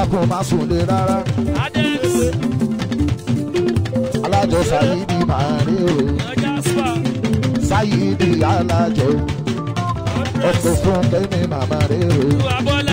dákun má sùn lé rárá Adẹ́s. alájọ sáyidi máa rí o Ọjà spa. sáyidi alájọ ọkọ̀ fún kẹ́mi màmá rí o Olúwa Bọ́lá.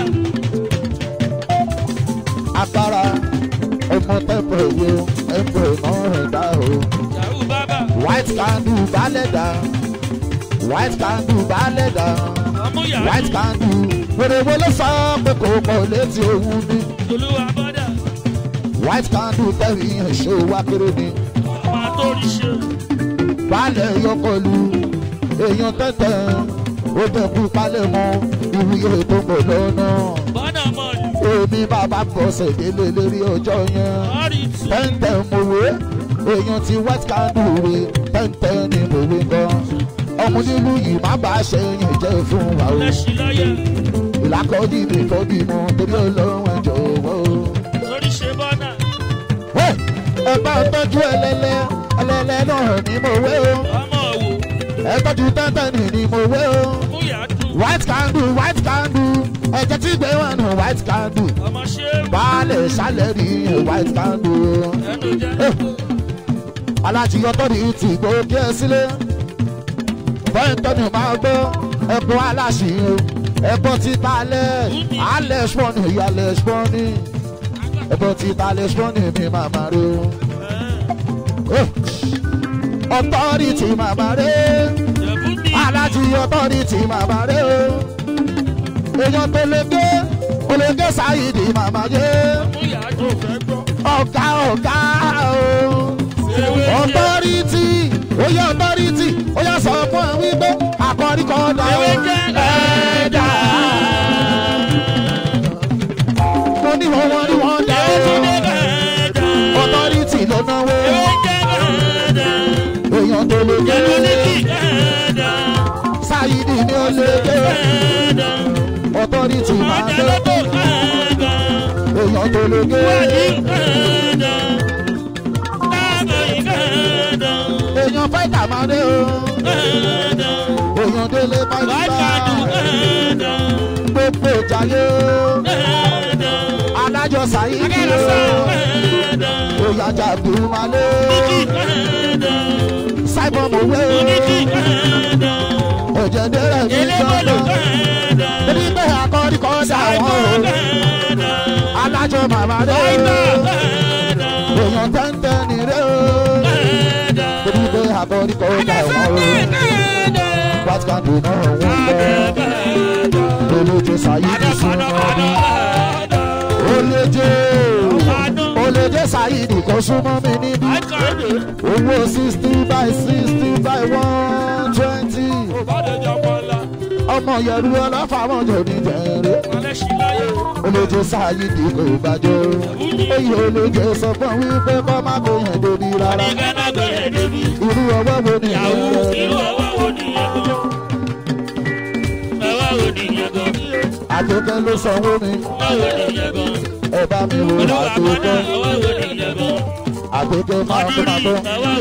agbára ọmọ tẹ́pọ̀ ìwé ẹ̀pọ̀ náà rẹ̀ dá o Yahoo Bábà. white candle balẹ̀ dá white candle balẹ̀ dá Ọmú white Yahoo. candle wèrè wo ló sọ pé kò pọ̀ létí òun ní Olúwa Bọ́dà. white candle tẹ̀rí ẹ̀ṣọ́ wa kéré ni Ọmọ àtórí ṣe. balẹ̀ yọkọlu èèyàn tẹ́tẹ́ ó dẹ̀kú palẹ̀ mọ́ ìwúyè tó ń bọ̀ lọ́nà Bọ́dà mọ̀lì. èmi bàbá bọ̀sẹ̀ délé lérí ọjọ́ yẹn Ọ̀rì tù. tẹ́ntẹ́ mòwe èèyàn ti white candle re tẹ́ntẹ́ ni mòwe gan ọmọ nílùú yìí má bàa ṣe yẹn jẹ́ fún wa o Lẹ́sìn lọ́yẹ̀. ìlàkọ́jì mi kọ́ bímọ torí ọlọ́run ẹ̀ jọ̀wọ́ o. Lórí ṣe bọ́dà. Hey! ẹ bá ń tọ́jú ẹlẹ́lẹ́ ẹlẹ́lẹ́ náà ni mo wé o Ọmọ òwò. ẹ tọ́jú tẹ́ntẹ́n ni mo wé o Mú Yahoo. white candle white candle ẹ̀jẹ̀ tí gbé wọn nù white candle Ọmọ ṣé. baálé sálẹ̀ rí white candle Ẹnu jẹ́. alájí ọtọ́ni ti gbó kí ẹ sílé bẹ́ẹ̀ntọ́ni máa gbọ́ ẹ̀bùn aláṣì o ẹ̀bùn títa alẹ́ alẹ́ ṣpọ́nì ìyálẹ̀ ṣpọ́nì ẹ̀bùn títa alẹ́ ṣpọ́nì mi màmá rẹ o ọtọ́rìtì màmá rẹ Yẹ̀bú ní. alájí ọtọ́rìtì màmá rẹ o èèyàn tó lè gé olègé sáyidì màmá yé Mú Yahoo. Fẹ́ gbọ́. ọ̀gá ọ̀gá o Ewé jẹ́. ọtọ́rìtì oyè ọtọ́rìtì oyè sọ fún ẹ wípé àkọ́rí kan dà Ewé jẹ́. ẹ̀ẹ́dà. mo ní wọn wọn ní wọn dà Ewé ó jẹ́ bẹ́ẹ̀dà. ọtọ́rìtì ló náwó Ewé jẹ́ bẹ́ẹ̀dà. èèyàn tó lè gé Yẹ̀bú ní kì bẹ́ẹ̀dà. sáyidì ni ó lè gé Bẹ́ẹ̀dà. ọtọ́rìtì máa Ọjà dé lọ́bọ̀ bẹ́ẹ̀dà. èèyàn tó lè gé Wádìí bẹ́ẹ̀dà. Dáàbò yìí bẹ́ẹ̀dà. èèyàn fáìtà máa dé o Bẹ́ẹ̀dà. èèyàn délé fáìtà Wáìkàdù bẹ́ẹ̀dà. gbogbo ìjàyè o Bẹ́ẹ̀dà. adájọ́ sáyidì Akẹ́rọ̀sọ o. bẹ́ẹ̀dà. Oyaja Bumale, Bíkì bẹ́ẹ̀dà. Simon Mowe, Bíkì bẹ́ẹ̀dà. Òjẹ̀dẹ̀rẹ̀ mi Elébọ̀lù jọ̀dọ̀. bẹ́ẹ̀dà. Ebi bẹ́ akọ́rí kan dà Ṣáìbọ̀ wọ́n o. bẹ́ẹ̀dà. Alájọ màmá rẹ̀ Ṣáìbọ̀ o. bẹ́ẹ̀dà. Èèyàn tẹ́ntẹ́ ni rẹ̀ o. Bẹ́ẹ̀dà. Ebi bẹ́ akọ́rí kan dà wọ́n o. Bẹ́ẹ̀dà. What can do now wọ́n gbọ́? Bẹ́ẹ̀dà. Olóje Sayidi súnmọ́ mi. Olóje Olóje Sayidi kò súnmọ́ mi níbí. Owó sixty by sixty by one twenty. Ọmọ Yẹ̀rù ọlọ́fàmọ́ jò ní jẹ̀rẹ̀. olóje sáyidi kò bàjọ́ èyí olóje sọ fún wípé kọ́ má kó yẹn débi rárá irú ọwọ́ wo ni ìyẹn rẹ àtòkẹ́ ló sanwó mi ẹ bá mi wo àtòkẹ́ àtòkẹ́ máa tó máa tó.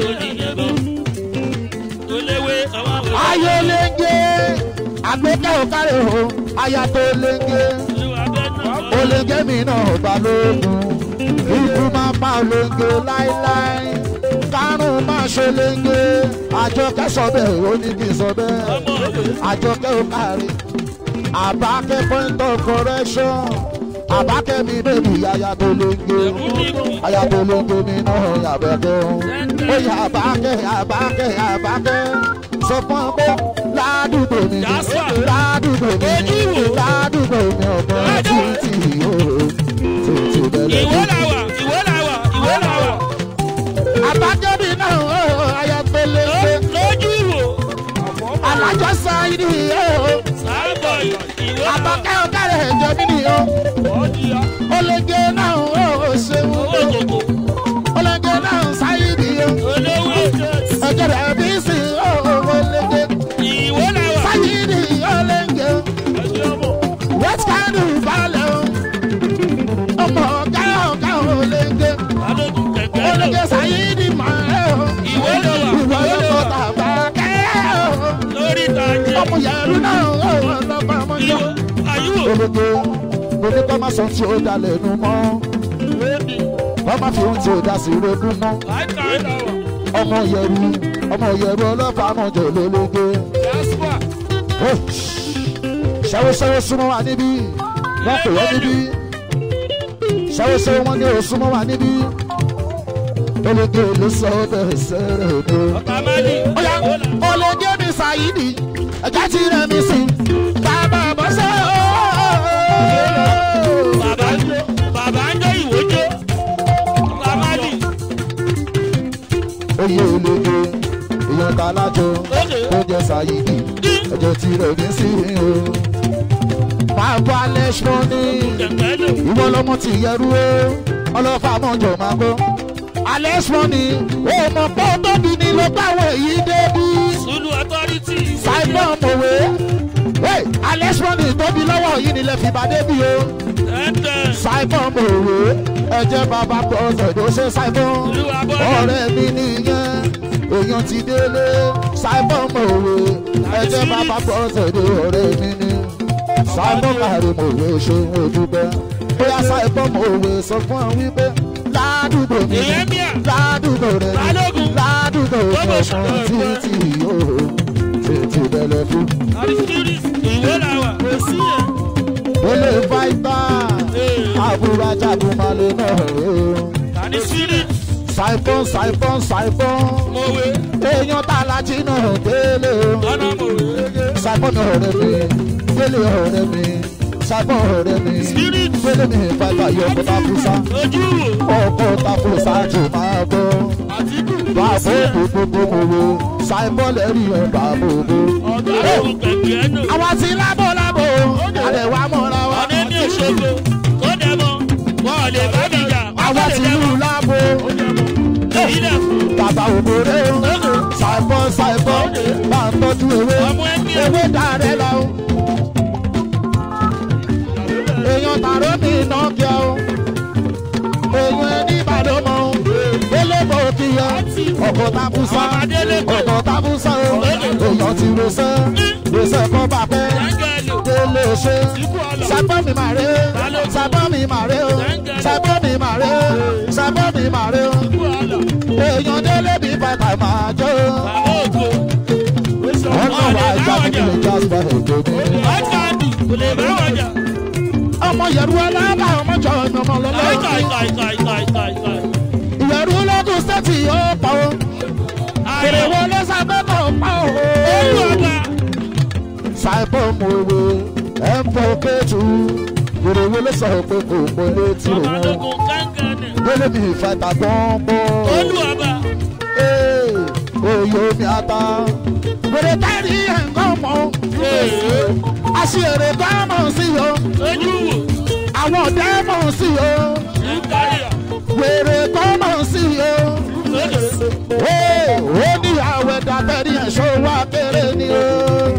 ayé léńgé àgbékẹ́ ò kárẹ̀ o aya tó léńgé oléńgé mi náà balógun ikú máa pa oléńgé láéláé kárùn máa ṣe léńgé àjọkẹ́ sọ bẹ́ẹ̀ ó ní kí n sọ bẹ́ẹ̀ àjọkẹ́ ò kárẹ̀ àbákẹ́ point of correction àbákẹ́ mi bèbí aya tó léńgé aya tó léńgé mi náà yàbẹ̀kẹ́ o ó yà àbákẹ́ àbákẹ́ àbákẹ́ sọ fún ọ pé ládùúgbò mi Jásà. ládùúgbò mi Ojú wo? ládùúgbò mi ọ̀gbọ́n títí yóò títí bẹ̀rẹ̀ Ìwé làwà, ìwé làwà, ìwé làwà. àbákẹ́ mi náà ó aya tó léńgé Lójú wo? alájọ sáyidì ó Sáàbọ̀ ìwé làwà. àbákẹ́ ọ̀kárẹ̀ ẹ̀jọ̀ mi nìyó olóńgé náà ó ṣeun Owó kòkó. olóńgé náà sáyidì ó Olówó jẹ́sì. ẹ̀jẹ̀ rẹ̀ bí sí ó olóńgé Ìwé làwà. sáyidì olóńgé west kanu balẹ̀ o ọmọ ọ̀gá ọ̀gá olóńgé Balógun kẹ̀kẹ́ lò. olóńgé sáyidì máa ẹ̀ o Ìwé làwà. ìwọ yóò kọ́ tàbá kẹ́ o Lórí ìtajà. ọmọ yẹ̀rù náà ó ọlọ́pàá ọmọ yọ Ìwé àyíwò. olóńgé mo ní kọ́ má sọ tí ó dalẹ̀ nu mọ́ kọ́ má fi ohun tí ó dá sí rogún mọ́ ọmọ yẹru ọmọ yẹru ọlọ́pàá mọ̀jọ lólógé ṣẹ́wọ́ṣẹ́wọ́ súnmọ́ wa níbí wọ́n pè wọ́n níbí ṣẹ́wọ́ṣẹ́wọ́ wọn ní o súnmọ́ wa níbí ológé ló sọ bẹ́ẹ̀ sẹ́rẹ̀ òdo. Oya ológé mi ṣàyídì ẹ̀já ti rẹ̀ mi sí bàbá bọ́sẹ̀ ooo. Oyè ológé èèyàn ta lájọ tó jẹ ṣàyídì ẹ̀jẹ̀ ti rẹ̀ mi sí o. Máa bọ́ alẹ́ ṣọ́ ní ìwọ lọmọ ti yẹrú o ọlọ́fà mọ̀jọ̀ máa gbọ́. Alẹ́ ṣọ́ ní o mọ̀ pé ó tóbi ní ló báwọ̀ èyí débi. Simon Mowe. Hey, Alex Money tóbi lọ́wọ́ yìí nílẹ̀ fìbá débi o. Simon Mowe. Ẹ̀jẹ̀ bàbá pọ̀sẹ̀ ló ṣe Simon. Ọ̀rẹ́ mi nìyẹn. Èèyàn ti délé. Simon Mowe. Ẹ̀jẹ̀ bàbá pọ̀sẹ̀ ló ọ̀rẹ́ mi ní. Simon Kàrí Mowe ṣe ń dúpẹ́. Bóyá Simon Mowe sọ fún ọ wípé ládùúgbò mi ládùúgbò rẹ̀ Balógun. ládùúgbò rẹ̀ fún títì yóò tètè bẹ̀lẹ̀ fún. Ilé fáìtà àbúrò ajagunmalè náà rè o. Saipon saipon saipon èèyàn tá a lají náà délé o. Saipon náà ọ̀rẹ́ mi, délé ọ̀rẹ́ mi, saipon ọ̀rẹ́ mi, Spirit. délé mi fáìtà yọ ọkọ̀ tafusa, ọkọ̀ tafusa jù máa bọ̀. Bàbá òbòbò mòwe, saipon lẹ́rìí ẹ̀ bàbá òbò. Àwa ti lábọ̀ lábọ̀, àlẹ́ wa mọ̀ra wa. Àwa ti lù lábọ̀. bàbá òbòrè o ṣàìbọ̀ ṣàìbọ̀ bá ń tọ́jú ewé Ọmọ ẹgbẹ́. ewé dàrẹ́ la o. èèyàn tààrọ́ mi iná kíá o èèyàn ẹni ìbàdàn mọ́ o délébò kíyọ ọkọ̀ tabusa Ọmọ Adélébò. ọkọ̀ tabusa o èèyàn ti rosẹ́ rosẹ́ kọ́ bá pẹ́ délé ṣe sábọ́ mi mà rè o sábọ́ mi mà rè o sábọ́ mi mà rè o sábọ́ mi mà rè o èèyàn délé bí bàtà máa jó. wọ́n náà wá jáde nílé jasper èdè mi. ọmọ yẹ̀rù ọlọ́ba ọmọ jọ ọ̀nà ọmọ lọ́lọ́. ìyẹ̀rù ológun sẹ́ẹ̀tì yóò pa o. èrè wo ló sábẹ́ mọ̀ pa o. sáìpọ̀ mọ̀ owó ẹ̀ ń bọ̀ kéjù. èrè wo ló sọ pé kò mọ létí òun. délé mi ìfẹ́ta gbọ́n bọ́. Ee, oyo mi ata. Wèrè táyì nǹkan mọ̀. Aṣèrè kan mọ̀ sí o. Àwọn ọ̀dẹ́ mọ̀ sí o. Wèrè kan mọ̀ sí o. Ee, ó ní àwẹ̀dà tẹ̀lé ẹ̀ṣọ́ wa kéré ni o.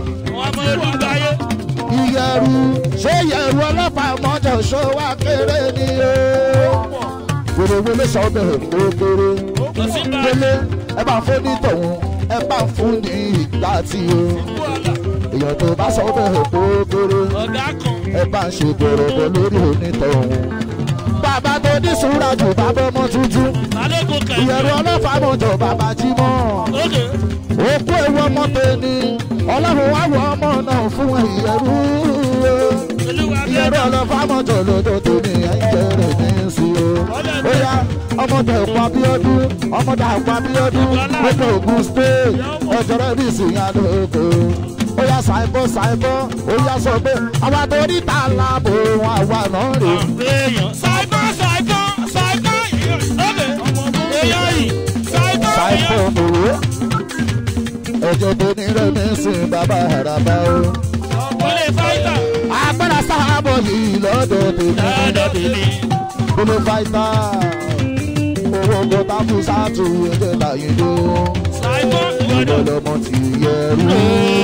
Ìyẹ̀rù ṣé ìyẹ̀rù ọlọ́pàá mọ́jọ ṣó wa kéré ni o. Wèrè wọlé sọ bẹ̀rẹ̀ kó kéré délé ẹ bá fún ní tọ̀hún ẹ bá fún ní ìgbà tí o èèyàn tó bá sọ bẹ́ẹ̀ kó kéré ẹ bá ń ṣe gbòrògbò lórí onítọ̀hún. bàbá tó ní sùúrà jù bàbá ọmọ tuntun ìyẹ̀rù ọlọ́fà mọ̀jọ̀ bàbá jí mọ́ òkú ewu ọmọ tẹni ọlọ́run wá wọ ọmọ náà fún ìyẹ̀rù ìyẹ̀rù ọlọ́fà mọ̀jọ̀ lọ́dọ̀ tó ní ẹ̀jẹ̀ rẹ̀ ní sí o. ó yá ọmọdé ẹ̀kọ́ abíọ́dún ọmọdé ẹ̀kọ́ abíọ́dún gbogbo ogun state ọjọ́rọ́ ní ìsìnyá lóko. ó yá ṣàìbọ̀ ṣàìbọ̀ ó yá sọ pé àwa tó ní ta láàbò wọn àwa náà rè. ṣàìbọ̀ mòwe ẹ̀jẹ̀ tó ní rẹ̀mí sìn bàbá àràbà o. agbára sábọ̀ yìí lọ́dọ̀ tèmi kúló fáìtà owó kó tábù sáàtù ẹ̀jẹ̀ láyé ló. ìdọ̀lọ́mọ ti yẹ rú.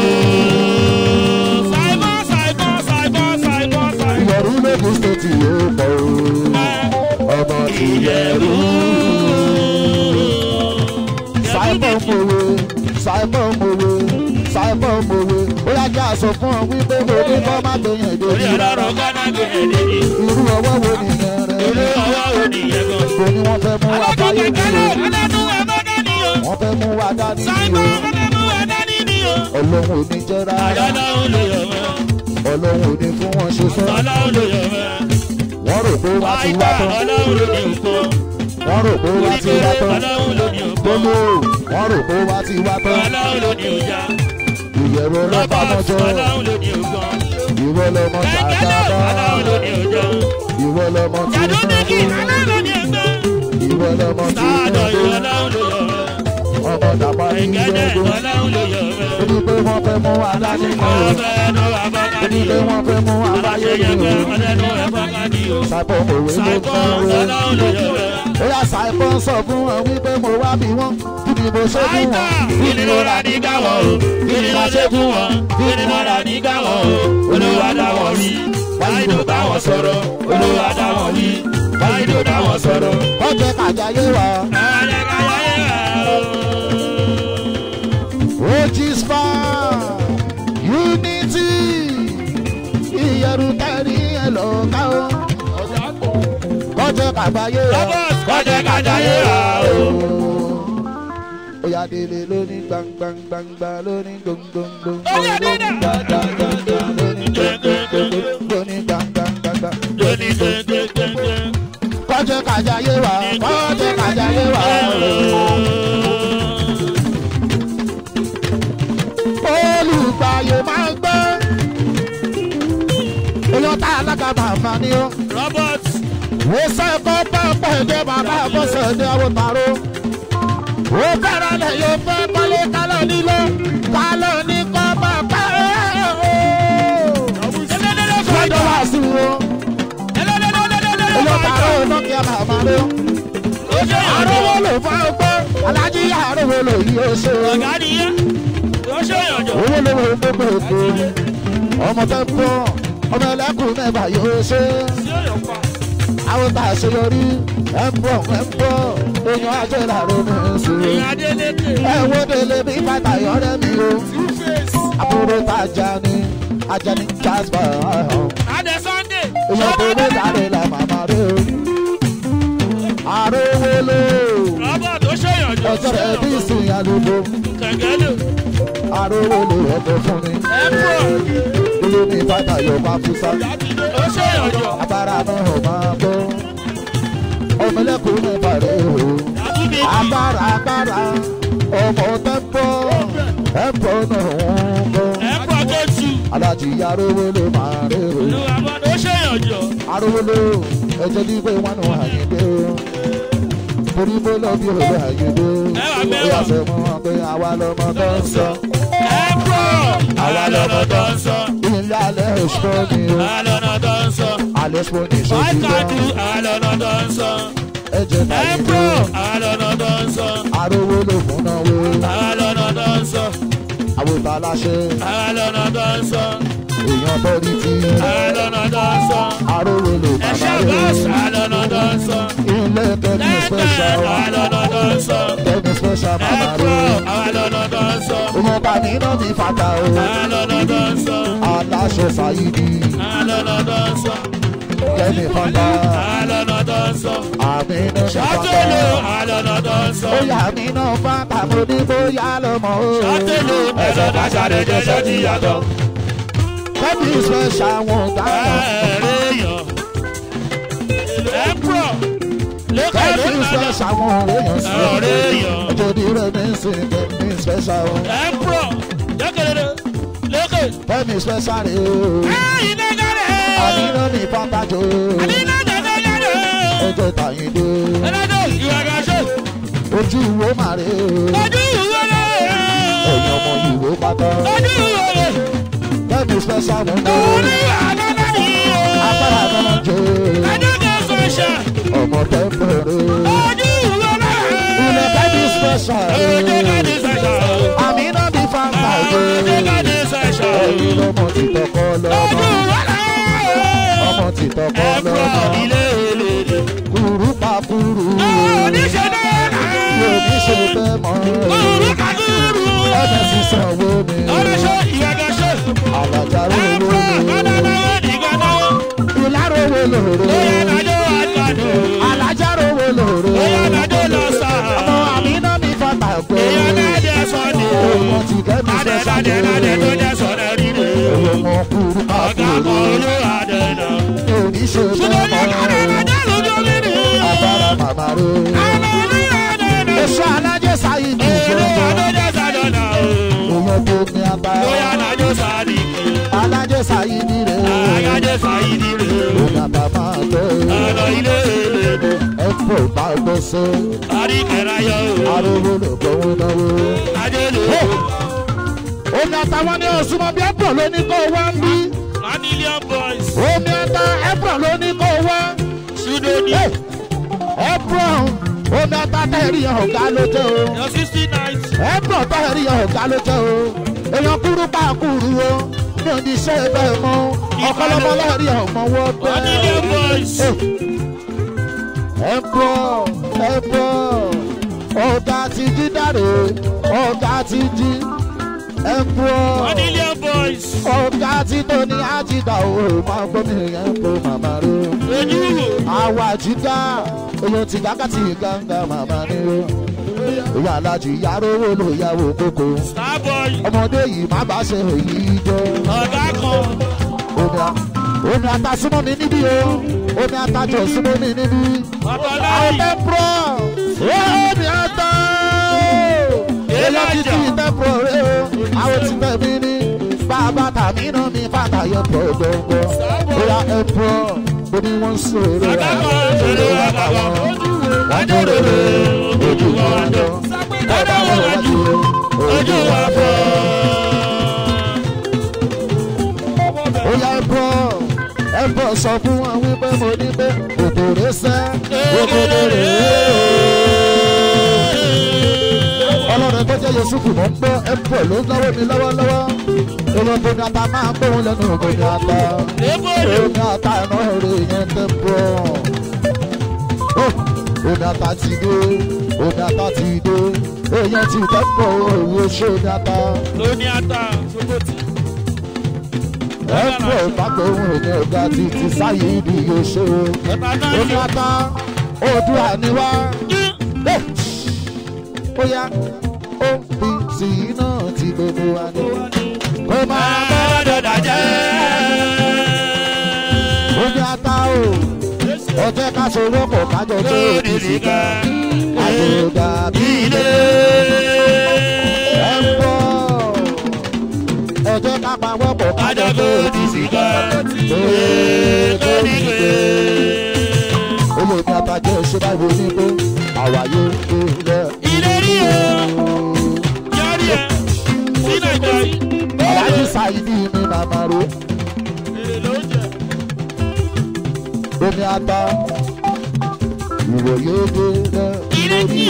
ìyẹ̀rú lókun stéètì yóò pọ̀ o. ọmọ ti yẹ rú. Simon Mowe, Simon Mowe, Simon Mowe, ó yá ajá sọ fún ọ wípé mo ní kọ́ má gbẹ̀yìn èdè Orí yìí rárá. ọlọ́run kọ́nà gbé ẹ̀dẹ̀ ni. irú ọwọ́ wo nìyẹn Irú rẹ̀ ọwọ́ wo nìyẹn gan? kò ní wọ́n fẹ́ mú wa Ọlọ́jọ́ báyé kẹ̀kẹ́ ní náà, o ọlọ́dún ẹ̀mọ́dé ni o. wọ́n fẹ́ mú wa dání ní Sáìmọ̀ o ọlọ́dún ẹ̀dání ni o. ọlọ́run ò ní jẹ́ rárá Àjọ́lọ́run ló yọ̀ mọ́. ọlọ́run ò ní fún wọn ṣe fẹ́ Ọlọ́run ló yọ̀ mọ́. wọ́n rò pé wá ti Àìgbà wá tán ọlọ́run ló ní òkú. wọ́n rò pé wá ti wá tán Ọlọ́run ló ní òkú. gbóló wọ́n rò pé wá ti wá tán Ọlọ́run ló ní òjà. ìyẹ̀rọ lọ́pàá Robert mọ́jọ́ Ọlọ́run ló ní ògbọ́n. ìwọ lọmọ Kẹ̀kẹ́ náà Ọlọ́run ló ní ṣàdábà òjà. ìwọ lọmọ tí ó Jàdúndínlì fẹ́ Ọlọ́run ló ní ẹgbẹ́. ìwọ lọmọ tí ó Sáàdọ̀ fẹ́ Ọlọ́run ló yọ̀ mọ́. ọmọ dàpá ní Ẹ̀gẹ́dẹ̀ ìjọba Ọlọ́run ló yọ̀ mọ́. ó ní pé wọ́n fẹ́ mú wa dání ní o Ọbẹ̀ ló wà bọ́ ó ní pé wọ́n fẹ́ mú wa báyé ní o sábọ̀ òwe ló fẹ́ o ó yà sáìpọ̀ sọ fún wọn wípé mo wá bí wọ́n kí ni mo ṣe fún wọn Kí ni mo rà ní gáwọ̀ o? Kí ni mo ṣe fún wọn? Kí ni mo rà ní gáwọ̀ o? Olúwa dá wọn rí. Báyìí bá wọn sọ̀rọ̀. Olúwa dá wọn rí. Báyìí bá wọn sọ̀rọ̀. ọjọ́ kàjáyé wa Ọ̀rẹ́ káyọ̀ yẹ̀ wá o. ojisfa unity ìyẹ̀rù tẹ̀rí ẹ̀ lọ́ka o kọjọ́ kàgbáyé wa Robert kọ́jẹ́ kájayé wá o. Oya délé lóní gbangbangbangba lóní gbongbongbo. Oya délé. Gbàgbàgbàgbà lóní gbongbongbo lóní gbangbangbangba. Lóní gbẹ̀ngbẹ̀ngbẹ̀. Kọ́jẹ́ kàjáyé wa, kọ́jẹ́ kàjáyé wa. Olùgbàyè máa ń gbé. Èèyàn tá alága màmá ni ó. Robert Ó sẹ́kọ̀ọ́ pẹ́pẹ́ dé bàbá bọ́sẹ̀ dé àwọn tààrọ́. Ó bẹ̀rẹ̀ lẹ̀ yóò fẹ́ kọ́lé kálọ̀ nílé. Kálọ̀ ní kọ́ máa pẹ́ o. Fẹ́dọ̀ wá sí wo. Èèyàn tààrọ́ nọ́kìá màmá ló. Àrówó lò fún ọgbẹ́. Alájí àrówó lò yí ó ṣe. Ọ̀gá nìyẹn. Ó ṣe ìyànjọ́. Owó ló wọ gbogbo ètò. Ọmọ tẹ́ ń bọ̀. Ọmọ ẹlẹ́kùn mẹ́fà yóò ṣe. Sí ọ̀yọ̀ pa. àwọn tá a ṣe yọrí ẹ ń bọ̀ ẹ ń bọ̀ èèyàn ajé làrá mi ń sùn. Ìyá Adélékè. ẹ wo délé bí bàtà yọrẹ mi o Two-Face. àbúrò tá a já ní ajá ní jasper ọ̀hún. Adé Sunday. èèyàn tó lé dáre la màmá rẹ o. àròwó lò Robert ó ṣe ìyànjọ́. ọjọ́ rẹ̀ bí ìsìn àlùkò Kẹ̀kẹ́ lò. àròwó lò ọ̀dọ̀ fún mi. Ẹ̀pọ̀. ilé ní bàtà yọ bá fúsá Ó ṣe ìyànjọ́. abára náà ò máa bọ́ ọmọlẹ́kùn mẹ́fà rẹ o. Àbúbí. agbára agbára ọmọ tẹ́ńpọ̀ ẹ̀ńpọ̀ náà ń bọ̀. Ẹ̀pọ̀ tó tu. alájí arówó ló máa rí o. Olúwa bọ́ ó ṣe ìyànjọ́. arówó ló ẹjọ́ ní pé wọ́n nù àyíndé o. torí bó lọ bí òwe àyíndé o. Mẹ́wàá, mẹ́wàá. ó yà sọ mọ́ wọn pé àwa lọmọ tó ń sọ. Ẹ̀pọ̀. Àwa lọ́nà tó ń sọ. ilé alẹ́ ìṣọ́ ni o. Àwa lọ́nà tó ń sọ. alẹ́ ìṣọ́ ni ìṣọ́ I ti can lọ. do àwa lọ́nà tó ń sọ. ẹjẹ̀ náà yìí Ẹ̀pọ̀. o. Àwa lọ́nà tó ń sọ. arówó ló fún náà wo. Àwa lọ́nà tó ń sọ. àwòtá aláṣẹ Àwa lọ́nà tó ń sọ. èèyàn tó rí ti. Àwa lọ́nà tó ń sọ. arówó ló bàbá Ẹ̀ṣẹ̀ rẹ bọ́ọ̀sì. o. Àwa lọ́nà tó ń sọ. ilé tẹ́lẹ̀ Lẹ́gbẹ̀ẹ́ special àwa lọ́nà tó ń sọ. tẹ́lẹ̀ special mama Ẹ̀pọ̀. rẹ. Àwa lọ́nà tó ń sọ. Ọmọ bá mi náà mi fata o. Àwa lọ́nà tó ń sọ. Aláṣọ Ṣáyídì Àwa lọ́nà tó ń sọ. Kẹ́mi fata. Àwa lọ́nà tó ń sọ. Àmì náà mi Ṣàtẹ̀lé fata. àwa lọ́nà tó ń sọ. Bóyá mi náà fata mo ní bóyá lọ́mọ o. Ṣàtẹ̀lé ẹ̀sọ́ dáṣàdé jẹ́sẹ́ ti yàtọ̀. Kẹ́mi special wọn dáná. Ẹ̀rẹ́yàn. Ẹ̀pọ̀. Lókè Kẹ́mi lókè. special wọn èèyàn sí. Ẹ̀rẹ́yàn. Òjòdì rẹ̀ mi ń sìn Kẹ́mi special wọn. Ẹ̀pọ̀. Lókèlè. Lókè. Kẹ́mi special rẹ̀ o. Ẹ̀yìn lẹ́gàrẹ́. Àmì náà mi fata jò. Àdínà jẹ́gẹ́gẹ́rẹ́. Ẹjọ́ Tàyíndé. Ẹlẹ́dọ̀ ìwà gàṣẹ́. Ojú wo màrè o. Ojú ìwé lẹ̀. Ẹ̀yin ọmọ ìwé pátá. Ojú ìwé lẹ̀. Kẹ́mi special wọn lò. Orí àdáná ni o. Agbára náà jẹ́ Ẹ̀dọ́gẹ̀ sọ̀ṣẹ̀. ọmọ tẹ́ḿpẹ̀rẹ̀. Ojú ìwé lẹ̀. Ilẹ̀ kẹ́mi special. Ẹ̀dọ́gẹ̀ sọ̀ṣẹ̀. Àmì náà bí fanta jẹ́. Ẹ̀dọ́gẹ̀ sọ̀ṣẹ̀. Ẹ̀yin lọ́mọ ti tọkọ Ojú lọ́mọ. ìwé lẹ̀. Ọmọ ti tọkọ Ẹ̀pọ̀ lọ́mọ. ilé èlé. Kùrú pa kùrú. Oníṣẹ́ náà. Yóò ní ṣe bẹ́ẹ̀ mọ́. Kúrú kàkúrú. Ẹ̀bẹ̀ sísan owó mi. Oníṣẹ́ ìwà gàṣẹ́. alájà ẹ̀fọ́ rówó ọ̀dọ́dọ́wọ́ nìkan náwó. ìlà rówó lòrò bóyá nàjọ́ àgbàdo. alájà rówó lòrò bóyá nàjọ́ lọ sà. ọmọ àmínà mi fọta gbé èèyàn náà dẹ̀ sọ ni o. ọmọ ti kẹ́mi Adé fẹ́ ládé ládé tó ṣàlẹ̀ jẹ́ sọ̀rọ̀ rírè. ọmọ kúrú Ọ̀gá kan àkúrú olú adé náà. oníṣẹ́ Ṣùgbọ́n ní ọ̀gá bẹ́ẹ̀ nàjọ́ lójú mi ni. agbára màmá rẹ̀ Àmọ́ olú adé náà. èso alájẹ sáyé ní Èrè ìṣòro adé jẹ́ sàdọ̀ náà o. èèyàn tó ní apá Bóyá nàjọ́ sàdí. alájẹ sáyé ní rẹ̀ Àyájẹ́ sàyídì rè o. òun àbá máa tẹ̀ Ọ̀nà ilé ìlú. ẹ̀fọ́ bá gbọ́ sẹ́ Àríkẹ̀rẹ̀ ayọ̀ o. arówó lè gbọ́wọ́ náwó. Adé lè o. omi àtàwọn ní òsùnmọ́ bí ẹ̀pọ̀ ló ní kó wá ń bí Manilian boys. omi àtà ẹ̀pọ̀ ló ní kó wá. Ṣudo ni. ẹ̀pọ̀ omi àtà tẹ̀rí ọ̀gá ló jẹ́ o. Your sixty nights. ẹ̀pọ̀ tẹ̀rí ọ̀gá ló jẹ́ o. èèyàn kúrú pa kúrú o mi ò ní ṣe bẹ́ẹ̀ mọ́ ọ̀kọ́lọ́mọ lẹ́rí ọmọ wọ́n Manilian bẹ́ẹ̀. boys. ẹ̀pọ̀ ẹ̀pọ̀ ọ̀gá ti jí dáre ọ̀gá ti jí ẹ̀pọ̀ Manilian boys. ọ̀gá tí tó ní àjìgbà òwe máa gbọ́ mi yẹn kó màmá rẹ̀. Ojú wo. àwa àjìgá èèyàn ti gágá tí gángan màmá ni ó. ìyá alájì yàrá owó ló yàwó kókó. Starboy. ọmọdé yìí má bá ṣe èyí jẹ́. Ọ̀gá kan. omi a omi ata súnmọ́ mi níbí o omi ata jọ súnmọ́ mi níbí. àwọn Ọ̀tọ̀láyì. tẹ́pọ̀ omi ata èèyàn ti ti tẹ́pọ̀ rẹ o àwọn ti tẹ̀ mí ní bàbá tàmí náà mi fàtàyẹ pọ̀ gbọ̀ngbọ̀ bóyá ẹ pọ̀ ó ní wọ́n sọ̀rọ̀ Ọ̀gá kan ṣòro ọ̀gá kan. wọ́n tó rere ojú wọn dán Ọ̀dọ̀ wọn wájú. Ojú wa fọ́. bóyá ẹ pọ̀ ẹ pọ̀ sọ fún wọn wípé mo ní pé òkòrè sẹ́ òkòrè rè ọlọ́run tó jẹ́ yusufu mọ̀ ń gbọ́ ẹ pọ̀ ló ń náwó mi lọ́wọ́lọ́wọ́ èèyàn tó ní ata máa ń gbóhùn lẹ́nu ògùn ní ata Ébòrò. omi ata ẹ̀nà èrè yẹn tẹ́ pọ̀ omi ata ti dé omi ata ti dé èèyàn ti tẹ́ pọ̀ òwò ṣé omi ata Lóní ata. Gbogbo ti. ẹ pọ̀ ìpàgbọ́ ohun èmi ọ̀gá ti ti sáyé ibi yóò ṣe o Ẹ̀ta náà omi yọ. ata odò àníwá ó yá ó fi sí iná tí gbogbo wa ní kó máa bá Àádọ́dà jẹ́. omi ata o ọjọ́ ká sọ̀rọ̀ pọ̀ kájọ tó Lórí ti sì ká nìkan. àjòdà bí Ilé. ẹ ń bọ̀ ọjọ́ ká pawọ́ pọ̀ kájọ Kájọ tó tó ti ti sì sì ká ká. lórí ìgbé olómi ata jẹ́ ṣé báwo ní pé àwáyé ilẹ̀ Ìlérí o. Yọrí ẹ̀. Sí Nàìjíríà yìí. aláàjì sáyidì mi màmá ro Èrè ló ń jẹ. omi ata ìwòye dé lórí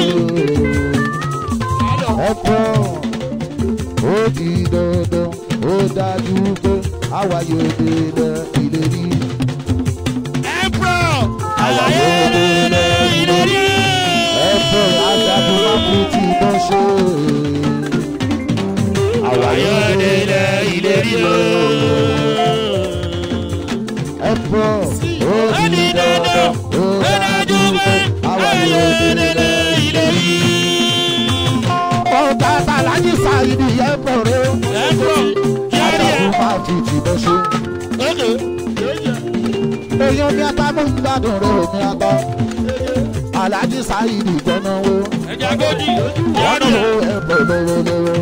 ẹ̀pọ̀ ó di dandan ó dájú pé àwáyé dé ìlérí Emperor. Àlàyé lè ìlérí. ẹ̀pọ̀ ajagun máa fi ti bọ́ ṣe àwáyé Àyọ̀dé lè ìlérí o. ẹ̀pọ̀ ó Ó di di dandan dandan. ó Ó dájú dájú pé pé àwáyé àyọ̀dé dé lè ìlérí. ọ̀gá aláàjì sáyidì ẹ̀pọ̀ rẹ o. Emperor. Yọrí ẹ̀. ajagun máa fi ti bọ́ ṣe. Ókè. èèyàn mi ata mú gbádùn rẹ omi ata aláàjì sáyidì gbọ́náwó Ẹja gòdì. Yọrí gbọ́náwó ẹ̀. ẹ̀pọ̀ lọ́wọ́lọ́wọ́.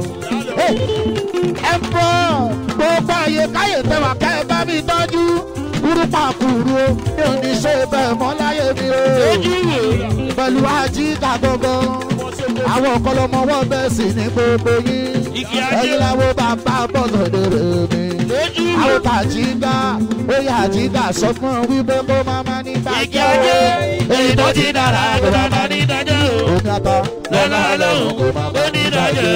ẹ̀pọ̀ gbogbo àyè káyè tẹwà kẹ́ ẹ bá mi tọ́jú kúrúpà kúrú o mi ò ní ṣe bẹ́ẹ̀ mọ́ láyé mi o Ojú wo. pẹ̀lú ajíkà gbọ̀ngàn àwọn ọ̀kọ́lọ́mọwọ́ bẹ́ẹ̀ sì ní gbogbo yín Igi ajé. ẹ̀yin làwọn bàbá bọ̀dọ̀ dèrè mi Ojú wo. àwọn tàjígà bóyá àjígà sọ fún ọ wípé kó máa má ní Igi bàjẹ́ ajé. èyí tó ti dára Tó bá bá ní ìdájọ́ o. omi ata Lọ́lá lọ́hùn kò má bá ní ìdájọ́.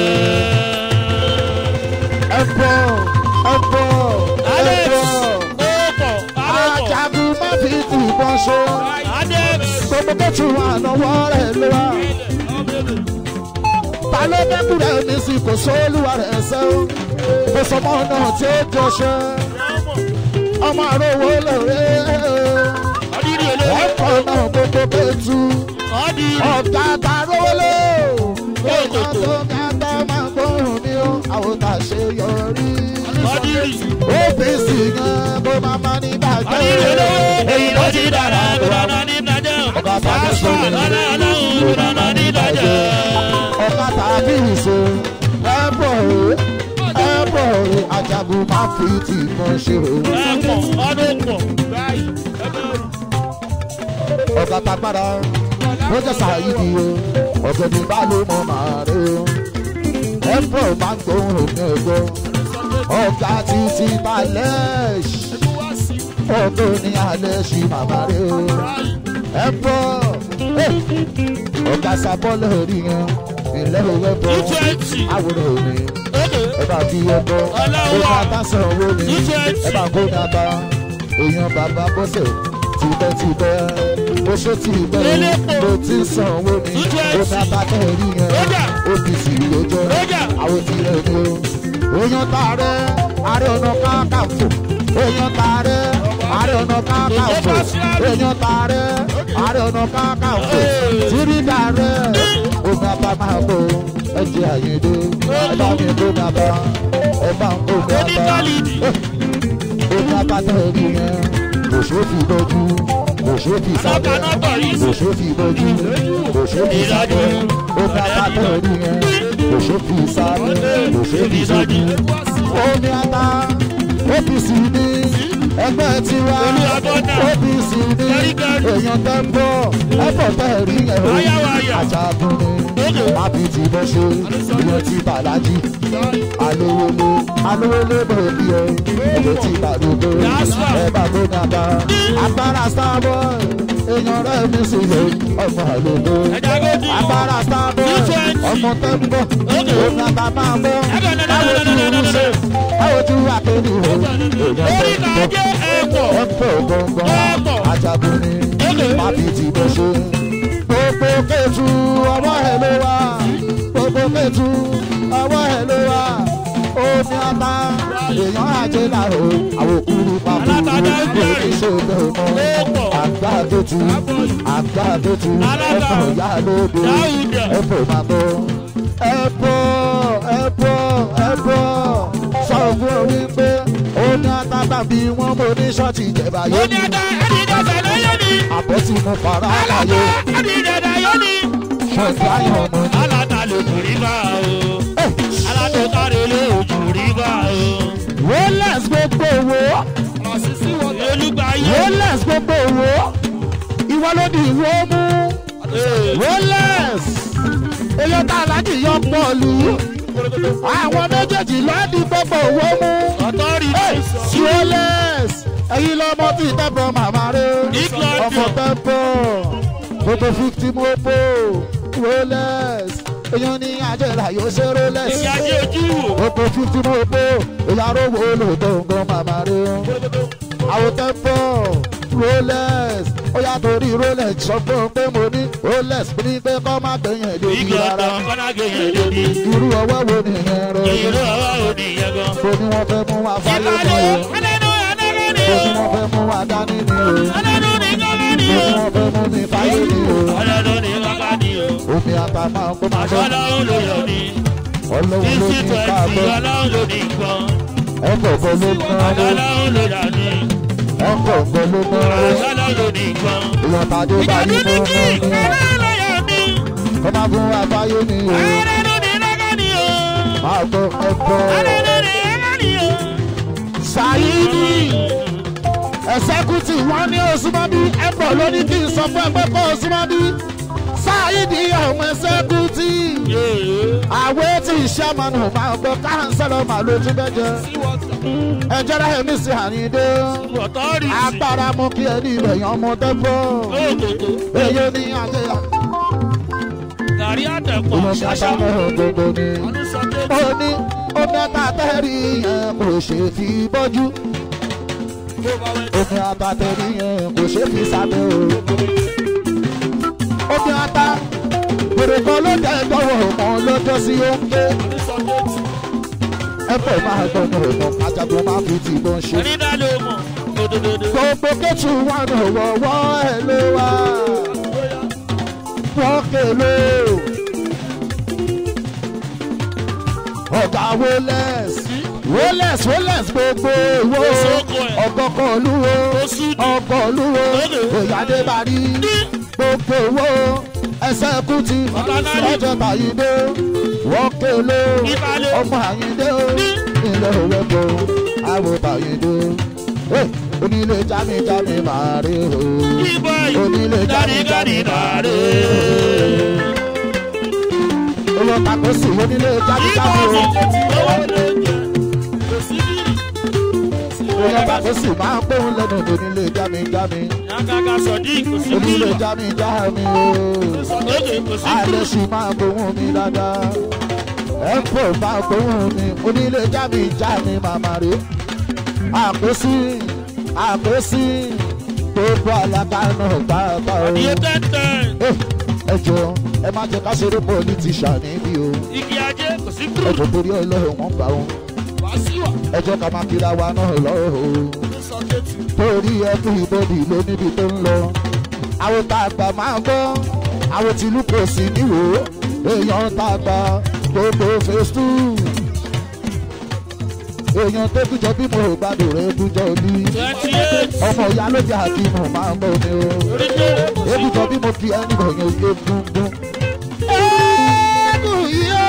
ẹ̀fọ́ ẹ̀fọ́ Alex. ẹ̀fọ́ Ó pọ̀. Alẹ́ pọ̀. ajagun má fi tì bọ́n ṣe Adex. gbogbo tó tún wà lọ́wọ́ rẹ̀ ló wà ta ló dẹ́kun rẹ̀ ní sí kò sóòlùwà rẹ̀ ṣe ó kò sọmọ náà tí ó jọṣẹ ọmọ àròwọ lóore ọdírí olówó ẹ̀kọ́ náà gbogbo kẹtù ọdírí ọ̀gá tàrówó lò ọ̀gá tó kẹta máa gbóhùn mi ó àwọn tà ṣe yọrí ọdírí OPC yẹn bó máa ma ní bàjẹ́ ọdírí olówó èyí ló ti dára ìrànà ní ìdájọ́ pásítọ̀ lọ́nà ọlọ́run ìrànà ní ìdájọ́. ọ̀gá tàbí ìṣe ẹ̀bọ̀ ẹ̀bọ̀ ajagun máa fi tì mọ́ ṣe o. ẹ̀pọ̀ ọdún pọ̀ báyìí ẹgbẹ́ ọ̀gá tagbára ló jẹ́ sàyídì o ọ̀gbẹ́ni bá ló mọ màá rẹ o ẹ̀bọ̀ máa ń gbóhùn òní ẹ̀gbọ́ ọ̀gá títí balẹ̀ ọ̀gbẹ́ ní alẹ́ ṣì màmá rẹ o ẹ̀bọ̀ ọ̀gá sábọ́lẹ̀ rí yẹn ilé òwe bọ̀ two twenty àwòrán òní ókè ẹ bá fi ẹbọ Ọlọ́wọ́. ó máa bá san owó ni two twenty ẹ bá kó dàbà èèyàn bàbá bọ́sẹ̀ tìbẹ́tìbẹ́ bó ṣe tìbẹ́ Elépo. bó ti san owó ni Two twenty. ó máa bá tẹ̀ rí yẹn Rójà. OPC lójọ́ Rójà. àwọn ti rẹ̀ ni o èèyàn tààrẹ ààrẹ ọ̀nà káàkàfò èèyàn tààrẹ ààrẹ ọ̀nà káàkàfò èèyàn tààrẹ ààrẹ ọ̀nà káàkàfò tìrìdà rẹ̀ ó máa bá máa bò ẹ jẹ́ àyèdè ẹ bá mi kó dàbà ẹ bá ń kó dàbà oníkálídì ó bá bá tẹ̀ rí yẹn kò ṣe fi bójú kò ṣe fi sábẹ́ Alákanátọ̀ yìí kò ṣe fi bójú kò ṣe fi sábẹ́ ó bá bá tẹ̀ rí yẹn kò ṣe fi sábẹ́ kò ṣe fi sójú. omi ata OPC ní ẹgbẹ́ tiwa Olúwàbọ̀dà. OPC ní Gẹ́rígẹ́rí. èèyàn tẹ́ ń bọ̀ ẹ̀fọ́ tẹ̀ rí yẹn o Wáyàwáyà. àjàgùn ni Ókè. àbí ti bọ́ ṣe ìyẹn ti bàlájì alówólé alówólé bòbí o ẹ̀jẹ̀ ti bàdógó Yasfa. ẹ bá tó dàgbà agbára starboy èèyàn rẹ̀ mi sì lè ọmọ àlòdó ẹja gòdì agbára starboy Nutrient. ọmọ tẹ́ ń bọ̀ Ókè. òun àbá máa bọ̀ Ẹgbẹ́ nana báwo nana tí nana o nana. ṣe báwo tí wà kéde o èèyàn orí tẹ́ ń bọ̀ kàjẹ́ ẹ̀pọ̀ ẹ̀pọ̀ gbọ̀ngàn Ẹ̀pọ̀. ajagun ni Ókè. mábì tí mo ṣe. gbogbo kẹtù ọwọ́ ẹ̀ ló wà gbogbo kẹtù ọwọ́ ẹ̀ ló wà omi ata èèyàn àjẹ làrò àwọn òkúrú pàbó Alátajà ń kò bẹ̀rẹ̀. ní ṣe bẹ́ẹ̀ mọ́ Ẹ̀pọ̀. àgbà kẹtù àgbà kẹtù Alága. ẹ̀fọ́ ìyá lóde Dáúdà. ẹ̀fọ́ máa bọ̀ ẹ̀pọ̀ ẹ̀pọ̀ ẹ̀pọ̀ sọ fún ọ wípé omi ata tàbí wọn mo ní ṣọ́ọ̀tì ìjẹba ó yóò ní ní ẹja ẹni ìjọsẹ̀ lóyè ni àbọ̀ tí mo fara alága láyé ẹni ìjọsẹ̀ yóò ní. fún ẹgbẹ́ ayọ̀ ọmọ ni. aláta lè kù rí bá o aláta kárí lè ojú rí bá o. rolex gbogbo owó olùgbà yé rolex gbogbo owó ìwọ ló di ìwọ mú rolex èyí tá aláàjì yọ pọ̀lú àwọn méjèèjì ló di gbogbo owó mú ọ̀tọ́rì rolex ẹ̀yin lọ́mọ tí tẹ́pọ̀ màmá rẹ̀ England. ọmọ tẹ́pọ̀ gbogbo fifty mopo rolex èyàn ní àjẹrà yóò ṣe rolex èyí ajé ojú wò. gbogbo fifty mopo ìyàrá owó olùtọ̀ nǹkan màmá rẹ̀ àwọn tẹ́pọ̀ rolex ó yà torí rolex sọ fún un pé mo ní rolex ní pé kọ́ má gbẹ̀yìn ẹ̀ lórí ìgbà rárá ọ̀tọ̀ kọ́nàgé yẹn lóde. irú ọwọ́ wo nìyẹn rẹ̀ ìlú ọwọ́ òní yẹn gan. mo ní wọ́n fẹ́ mú wa fáyé ìkàlẹ̀ ni o ọ̀nẹ́nu ẹ̀nẹ́nu ni mo o. ní wọ́n fẹ́ mú wa dání ni o ọ̀nẹ́nu ni gángan ni mo o. ní wọ́n fẹ́ mú mi fáyé ni o ọ̀nẹ́nu ni gángan ni o. omi ata máa ń kó máa bọ́ ọlọ́run ló yọ ni. ọlọ́run ló fifty ní twenty káàbọ̀ ọlọ́run ló ní nǹkan. ẹ̀kọ́ kan ló ná ló ọlọ́run ló yà ni. ẹ̀kọ́ kan ló ná ló ọlọ́run ló ní nǹkan. ìyọ̀n tàdé ìjà báyìí tó ní mọ́ kí mọ́ ni ọlọ́run ló yọ ni. kọ́ máa fún wa fáyé ni o ọlọ́run ní gángan ni o. máa gbọ́ ẹ̀kọ́ ọlọ́run ní gángan ni o. ṣáyídì ẹ̀sẹ́kùtì wọn ní òsínmọ́bí ẹ̀pọ̀ ló ní kí n sọ fún ẹgbẹ́ kọ́ òsínmọ́bí ṣáyídì ọmọ ẹ̀sẹ́kùtì àwẹ̀ tí ìṣàmọ̀nù máa gbọ́ káńsẹ́lọ̀ máa lójú bẹ́jẹ́ ẹjọ́ rẹ̀ mí sí àyíndé ọ̀tọ́rì agbára mú kí ẹni ìbẹ̀yàn ọmọ tẹ́fọ́ òkòtò èyí ní ajé gàrí àtẹ̀pọ̀ ìmọ̀ ṣàṣà. ṣàṣà mẹ́rin gbogbo ni ó ní omi àtàtẹ́rì yẹn kò ṣe fi bọ́jú omi àtàtẹ́rì yẹn kò ṣe fi sábẹ́ o omi ata gbèrè kan ló dẹ̀ tọwọ́ ọmọ lọ́jọ́ sí oúnjẹ ẹ̀fọ́ máa gbọ́dọ̀ ọmọ ajagun máa fi ti bọ́ ṣe. onídàá ló mọ̀ òdòdó. gbogbo kẹ́tù wà ní ọ̀wọ́wọ́ ẹ̀ ló wà wọ́n kèlè ọ̀gá wọlẹ́s wọlẹ́s wọlẹ́s gbogbo ìwọ Òṣogbo ẹ̀. ọ̀gọ́kọ̀ olúwo Oṣù ọkọ̀ olúwo Lóde. òyàdé bari gbogbo ìwọ ẹsẹ̀ kùtì Ọ̀làlàrí. lọ́jọ́ tàyídé wọ́n kèlè Ìbàlẹ̀. ọmọ àyíndé ilé òwe bò àwọn tàyídé onílé jámi-jámi máa rí o Ìbọ̀ onílé yìí gàdígàdí dàrú. owó tako sí onílé Ìbọ̀ jámi-jámi o fún owó lè jẹ. Kò sí bírì. owó tako sí máa ń gbóhùn lẹ́nu onílé jámi-jámi Yàgàgà sọ̀dí kò sí onílé bírì. jámi-jámi o Lóde kò sí àlẹ́ bírì. sì máa gbóhùn mi dáadáa ẹ̀pọ̀ máa gbóhùn mi onílé jámi-jámi màmá rí àkósí àkósí gbogbo àlàkà náà gbàgbà o. Iye tẹ́tẹ́. Eh, ẹ jọ ẹ má jẹ ká ṣeré pọlitíṣà níbí o Igi ajé kò sí ẹ bírì. jọ torí ọlọ́run wọn gbà wọn Wàásíwà ẹ jọ ká máa kíra wa náà lọ́rọ̀ o ló sọ kéètì. torí ẹkú ìbòdì ló níbi tó ń lọ àwọn tá a gbà máa gbọ́ àwọn tìlú kò sí níwò èèyàn tá a gbà gbogbo phase two èèyàn tó kújọ bí mo gbàdúrà rẹ kújọ ní Twenty eight. ọmọ ìyá ló jẹ àkínú máa ń bọ mi o. Orí tó kò sí Ebùjọ bí mo fi ẹni bọ̀ yẹn oge gbúngbún. Ẹ̀ẹ́dùn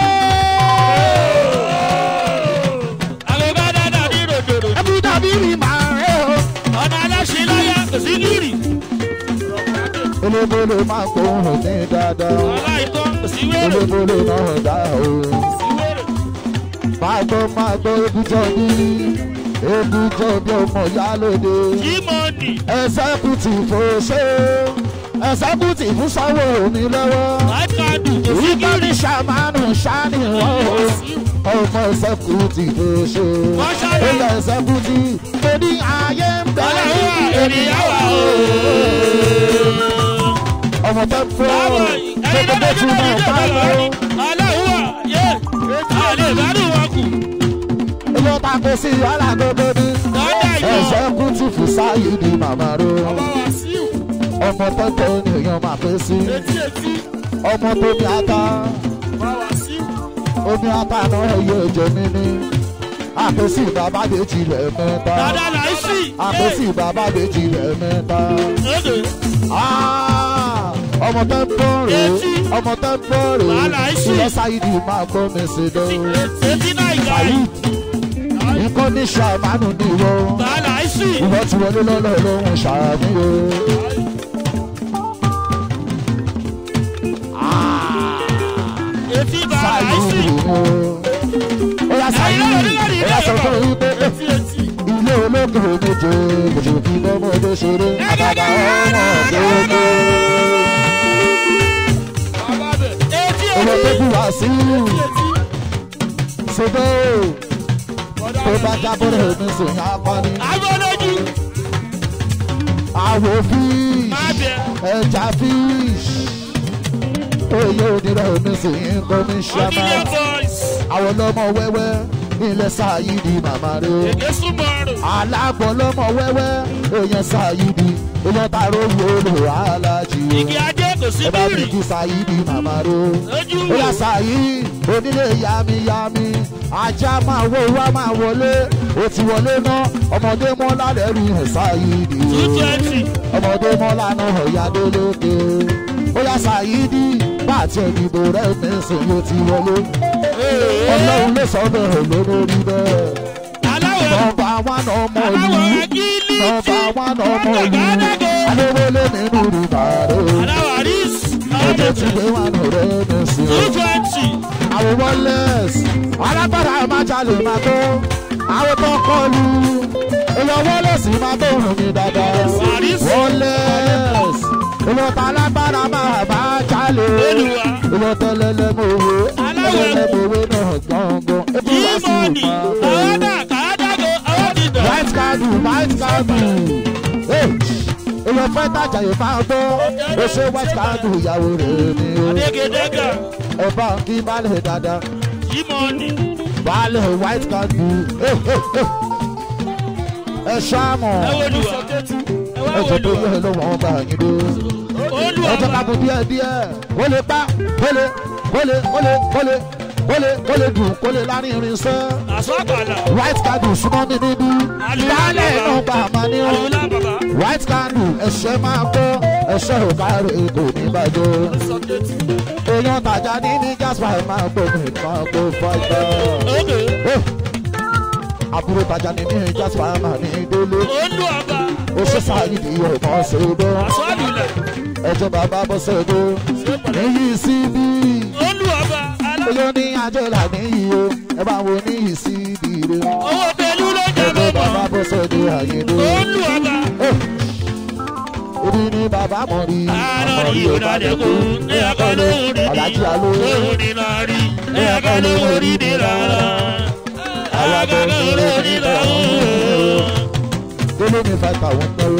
Àwọn bá dáadáa ní ròdòdò. Ẹbùjọ bí mi máa rẹ̀ o. Ọ̀nà aláṣẹ láyà kò sí bírì. Olóbolo máa ń gbóhùn ní dáadáa. Aláìtọ́ kò sí wéré. Olóbolo náà dá o. Sí wéré. Máa gbọ́ máa gbọ́ ebùjọ bí. Ebùjọ bí ọmọ ìyá lóde. Jímọ̀nì. Ẹ̀sẹ́kùtì fò ṣe. Ẹ̀sẹ́kùtì fún sáwọ́ mi lọ́wọ́. Láìkàdù kò sí Ìgbà bírì. ní ṣàmánù ṣáni wọ́n o. ọmọ ẹsẹ̀kùtì ló ṣe. Wọ́n ṣàlàyé. ilẹ̀ ẹsẹ̀kùtì tó ní ayé ń bẹ. Ọlọ́run wà ènìyàn wà o. ọmọ tẹ fún Báwo ọ ẹ̀yin tó lọ́dọ̀ tó tún nínú náà ìjọba bá lọ. lọ́rí. Ọlọ́run wà yé. Àlè ìgbádùn wọn kù. ilé ta kó sí alágbègbè ní. Lọ́dà yọ. ẹsẹ̀kùtì fún sáyé di màmá ró. Ọba Wàsíù. ọmọ tẹ́tẹ́ ènìyàn máa pé sí. Etí etí. ọmọ tó ní ata Ọba Wàsíù. omi ata náà ẹyẹ ẹ̀jẹ̀ mi ní. àpèsè bàbá méjì lẹ̀ mẹ́ta. Dada Láìsí. àpèsè bàbá méjì lẹ̀ mẹ́ta. Lóde. Ah, ọmọ tẹ́ ń bọ̀ rè Etí. ọmọ tẹ́ ń bọ̀ rè Wàhálà ìsì. ilẹ̀ sáyidì máa gbọ́ mi sí i dán. Etí náà ìgbà Fàyí yìí. nǹkan ní ṣàmánù ní ìwọ. Dada Láìsí. ìwọ ti wọlé lọ́lọ́ lóhùn ṣàmì o. Etí bá Sáyidì Láìsí. o. Ó yá sáyidì ó yá sọ fún mi pé Etí etí. ilé ológun méje kò fi bọ́mọdé ṣeré. Àgàgà ọmọ gbogbo. Bàbá bẹ̀. Etí Ọmọ tó etí. kú wá sí Etí. ṣùgbọ́n tó bá jábọ̀ rẹ̀ mi sùn yá pa ni. Agbọ́dọ̀jú. àwọ̀ fish Má bẹ̀. ẹja fish oyè onírẹ̀ omi sì ń kọ́mí ṣẹ́mà Ọdílé boys. àwọn ọlọ́mọ wẹ́wẹ́ ilẹ̀ sáyidi màmá rẹ̀ Èdè súnmọ́rò. alágbọ̀n ọlọ́mọ wẹ́wẹ́ èèyàn sáyidi èèyàn tààrọ̀ owó olò alájì Igi ajé kò sí ẹ bá bírì. fi kí sáyidi màmá rẹ̀ Lójú ó wò. yà sáyí onílé yamiyami ajá máa wọ wá máa wọlé ó ti wọlé ná ọmọdé mọ́lá lẹ́rù ẹ̀ sáyidi Two twenty. ọmọdé mọ́lá náà ọ̀yádé lókè ó yà sáyidi bá àti ẹ̀dìbò rẹ̀ mẹ́sàn yóò ti wọlé ọlọ́run ló sọ bẹ́ẹ̀ lórí bẹ́ẹ̀ Aláwọ̀ nọmba wán ọmọ aláwọ̀ ìlú agílí. nọmba wán ọmọ ìlú Àgàdàgò. adéwọlé nínú rìbàrò Aláwọ̀ àríṣ. ẹjẹ tí gbé wà nù rẹ̀ mẹ́sàn Two twenty. àwọn wọlẹ́s alágbára máa jalè máa tó àwọn tó kọlu èèyàn wọlẹ́s máa tó rùn mí dáadáa wọlẹ́s èèyàn tó alágbára máa bá jalè Olùwà. èèyàn tó lẹ́lẹ́mọ̀wé lẹ́lẹ́mọ̀wé náà gbọ̀ngàn ebi wá sí Jímọ̀nì. ìmọ̀ Àwọ̀dà kàádágò. Àwọn ti dọ̀. white card white card èèyàn fẹ́ tajà yìí máa gbọ́ ó ṣe white card ìyàwó rẹ̀ ni o Adégedéga. ẹ bá ń kí balẹ̀ dáadáa. Jímọ̀nì. baálé white candle ẹ ṣáàmù ẹ wo lu wa ẹ wá ẹ wo jẹ lu tó wa yẹ lọ́wọ́ wọn bá yín dé olú ẹ jẹ ká ọba bọ̀ díẹ̀ díẹ̀ ó lè pa ó lè ó lè ó lè ó lè ó lè ó lè dùn ó lè lárin irinṣẹ́ àṣọ àgbàlá white candle súnmọ́ mi níbí baálé náà gbà máa ní ọ́ àlùlá bàbá white candle ẹ̀ṣẹ̀ máa kọ́ ẹ̀ṣẹ̀ ò kárí kò ní bàjẹ́ èèyàn tàjà ní ní jasper máa gbógun nǹkan kó fọ́jọ́. òkè àbúrò tàjà ní ní jasper máa ní délé olú ọba ó ṣe sáyidì ọmọ ṣèdó àṣọ àlùlá ẹjọ bàbá bọ́ ṣèdó níyì síbí olú ọba alá olóò ní àjọlà níyì o ẹ bá wo níyì síbí rẹ owó pẹ̀lú ló jẹ́ ẹjọ bàbá mọ́mọ́ bọ́ ṣèdó àyèdó olú ọba ibi ní bàbá mọ̀ rí àárọ̀ rí òdàdẹ́kù ní ẹ̀kọ́ lóhùn ní alájí aló lóhùn ní láàrí ní ẹ̀kọ́ lóhùn ní ní rárá alága lóhùn ní lọ́hùn. délé ní five thousand náírà.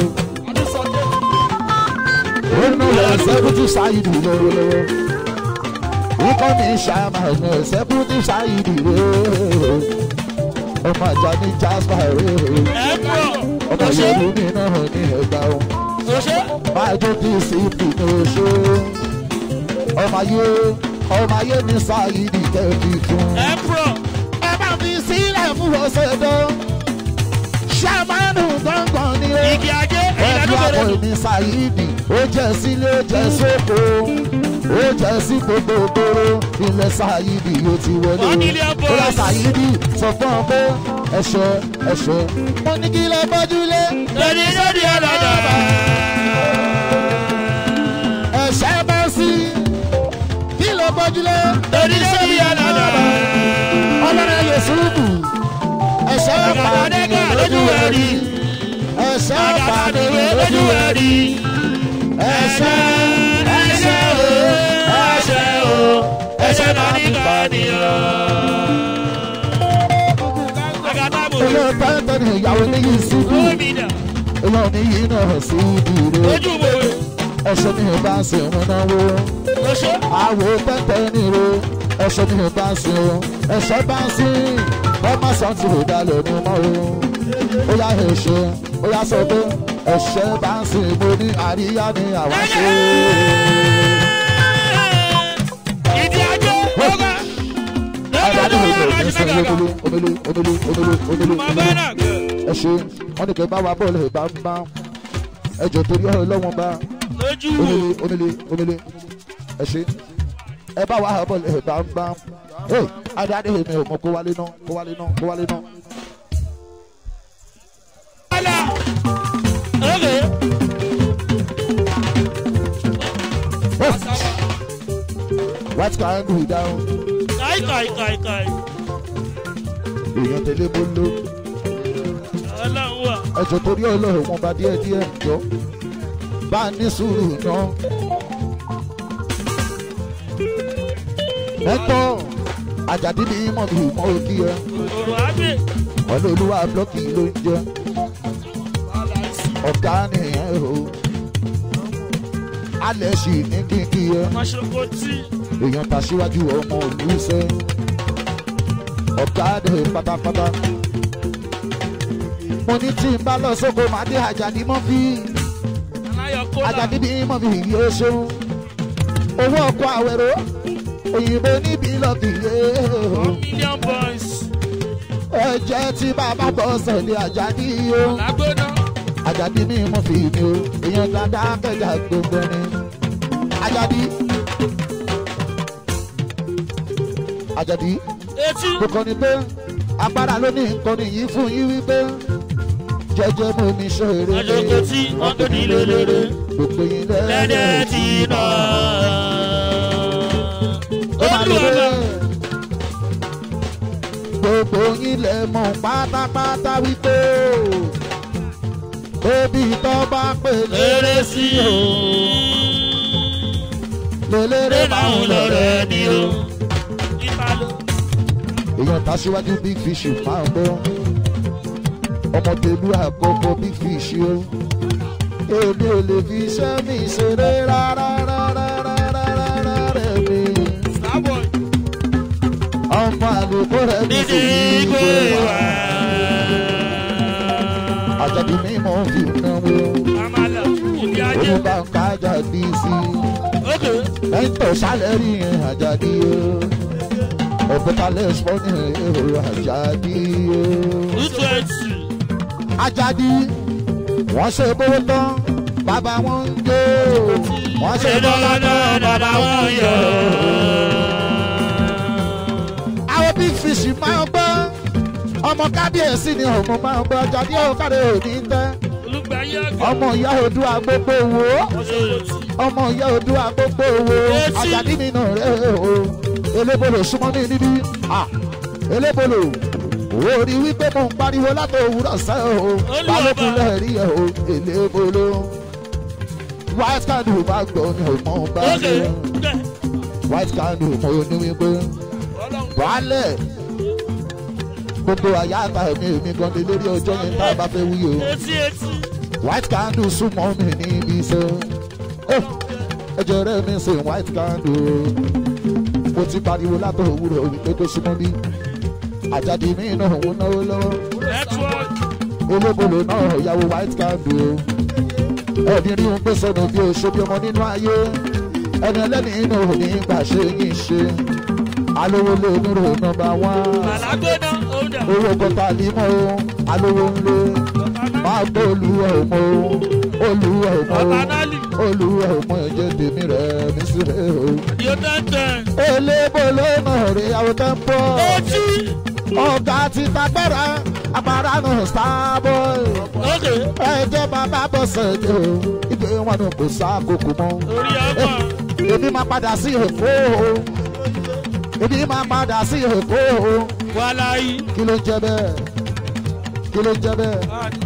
Olùlọ sẹ́kùtù sáyidì lọ́wọ́lọ́wọ́. Ikọ́ mi ṣàmà ní sẹ́kùtù sáyidì rẹ̀. Ọmọ àjà ní Jasper rẹ̀. ẹ pọ̀ Ọmọ ọṣẹ Yorùbá mi náà ní ẹgbà o. ọṣẹ Máa jó kí sípì ní oṣù. Ọmọ ayé ọmọ ayé ní sáyidì kẹ́kì fún. ẹ pọ̀ Ẹ bá fi sílẹ̀ fún ọ̀sẹ̀ dán. Ṣàmánù gbọ̀ngàn ni ó igi ajé ẹbí ìdádúgbò àpò rẹ ìní ṣáìdì ó jẹ́ sílé ó jẹ́ sóko ó jẹ́ sí gbogbo gbòòrò ilẹ̀ ṣáìdì yóò ti wọlé One million ó yá boys. ṣáìdì sọ fún ọ pé ẹ̀ṣẹ̀ ẹ̀ṣẹ̀ mo ní kí lẹ bọ́júlé lórí lórí ọlọ́dọ̀ ẹ̀ṣẹ̀ bá sí kí lẹ bọ́júlé lórí lórí ọlọ́dọ̀ ọlọ́run yẹ̀sùbù ẹ̀ṣẹ̀ pàdé àgàdàdẹ́gà lójú ẹ̀rí ẹ̀ṣẹ̀ pàdé àgàdàdẹ́wé lójú ẹ̀rí ẹ̀ṣẹ̀ ẹ̀ṣẹ̀ o ẹ̀ṣẹ̀ o ẹ̀ṣẹ̀ náà ní kàníyàn. àgàdàbò ilé pẹ́ńtẹ́ ni ìyàwó níyì síbù. gómìnà Ilé oníyì náà sí ìdílé. lójú bòwe Ẹ̀ṣọ́ ní ìbá sí òun náwó. lóṣó Àwò pẹ́pẹ́ níro. Ẹ̀ṣọ́ ní ìbá sí o. Ẹ̀ṣọ́ bá sí. Ọmọ sàn ti rò dalẹ̀ ní mọ́ o. Ó yá ẹ̀ṣẹ̀. Ó yá sọ pé ẹ̀ṣẹ̀ bá ń sìn mo ní àríyá ni àwa ṣe. ìdí ajé ọgá Adájọ́ lọ́dọ̀ ìlú lọ́wọ́ ní sọ alájú omele omele omele omele omele máa omele. bá náà gbẹ Ẹ ṣe wọ́n ní kẹ́ bá wa bọ́ọ̀lù ìbá ń bá. Ẹjọ́ torí ọ̀rọ̀ lọ́wọ́n bá. lójú wò omele omele omele ẹ ṣe ẹ bá wa bọ ẹ bá ń bá ẹ adáde mi ò mọ kó wálé náà kó wálé náà kó wálé náà. Ala. Okay. white car ń dùn ìdáhùn Kai kai kai kai. èèyàn tẹ̀lé bolo Ọlọ́run wà. ẹjọ́ torí ọlọ́run wọn bá díẹ̀ díẹ̀ jọ bá a ní sùúrù náà. mẹ́tọ́ àjàdí ni mọ̀ bí mọ́ òkì ẹ Òrò àgbè. ọ̀lẹ́ olúwa blọ́kì ló ń jẹ́ ọ̀gá nìyẹn o alẹ́ sì ní kíkí ẹ Mọ̀ṣọ́kọ tí. èèyàn ta síwájú ọmọ olùsẹ́ ọ̀gá dẹ̀ pátápátá mo ní tí n bá lọ sóko màá dé àjàdí mọ́ fi Aláyọ̀ kólà. àjàdí bí mọ́ fi yìí ó ṣeun owó ọkọ̀ àwẹ̀rọ òyìnbó níbi lọ́ọ̀kì yé One million boys. ẹ̀jẹ̀ tí bàbá bọ̀ sẹ̀lẹ̀ àjàdí o Lágbóná. àjàdí ní mọ́ fi mi o èèyàn dáadáa kẹjà gbogbo ni àjàdí àjàdí Etí. kò kọ́ni pé agbára ló ní nǹkan nìyí fún yín wípé jẹjẹ mo ní ṣeré Mọ̀ṣọ́kọ tí wọ́n tó ní lélẹ́rẹ́. gbogbo yín Lẹ́dẹ̀ tí nà. ó máa lè Olúwa. rè gbogbo yín lẹ mọ̀ pátápátá wípé bébí tó bá pè Lérè sí o. lélẹ́rẹ́ Lérè máa ń àwọn lọ rẹ̀ lọ́rẹ́ ni o. Ìbálò. èèyàn ta síwájú big fish máa ń bọ́ ọmọ tèlú àkọ́kọ́ big fish o èmi ò lè fi iṣẹ́ mi ṣeré rárá rárá rárá rárá rẹ̀ mi Starboy. ọmọ àlè kó rẹ̀ ní Nídìí ìgbé wa. àjàdí mímọ́ fi náwó Àmàlà ìdí ajé. òun bá ń ká àjàdí sí Ókè. lẹ́yìn tó sálẹ̀rì yẹn àjàdí o ọ̀bẹ̀tálẹ̀ spọ́nì èrò àjàdí o. Tútù ẹ̀tì. àjàdí wọ́n ṣe bówó tán bàbá wọn ń jó wọ́n ṣe Ṣé bọ́lá tán bàbá wọn yọ? àwọn big fish máa ń gbọ́ ọmọ kábíyèsí ni ọmọ máa ń gbọ́ àjàdí òkàdé òní tẹ́ Olùgbàyé àgbà. ọmọ ìyá odua gbogbo wo ọmọ ìyá odua gbogbo wo Etí. àjàdí mi nà rẹ o elébolo súnmọ́ mi níbí Ah, elébolo owó rí wípé mo ń pariwo látò òwúrọ̀ sẹ́ o Olúwa balógun bá. lẹ́ẹ̀rí ẹ̀ o elébolo white candle bá gbọ́ ni ò mọ̀ bá Ókè. gbé white candle mo ní wípé baálẹ̀ gbogbo àyà àtà mi èmi gan ni lórí ọjọ́ yẹn tá a bá fẹ́ wí o Etí etí. white candle súnmọ́ mi níbi iṣẹ́ ẹjọ́ rẹ̀ mi ṣe white candle mo ti pariwo látọ̀ òwúrọ̀ wípé kó súnmọ́ bí àjáde mi náà ń náwó lọ́wọ́ Nẹ́tíwọ́ọ̀kì. olóbolo náà yàwó white candle ẹni rí un pé sọnù bí oṣù bí ọmọ nínú ayé ẹni ẹlẹ́ni inú òní gbà ṣe yín ṣe alówó lé onírò nọmba wán Màlágbóná. Òǹdà. owó kọta límọ̀ o alówó ńlé máa gbọ́ olúwa ọmọ o olúwa ọmọ Ọba o Nálì. olúwa ọmọ ẹ̀jẹ̀ tèmi rẹ̀ mí sí rẹ̀ o. Yóò tẹ́ntẹ́n. elébo lónà rẹ̀ àwọn tó ń bọ̀ Etí. ọ̀gá ti tagbára agbára náà starboy Ókè. ẹ̀jẹ̀ bàbá bọ̀ sẹ̀dẹ̀ o ìgbé wọn ni kò sá kókò mọ́ Orí ọmọ. èmi máa padà sí èkó o èmi máa padà sí èkó o Wàláyé. kí ló ń jẹ bẹ́ẹ̀ kí ló ń jẹ bẹ́ẹ̀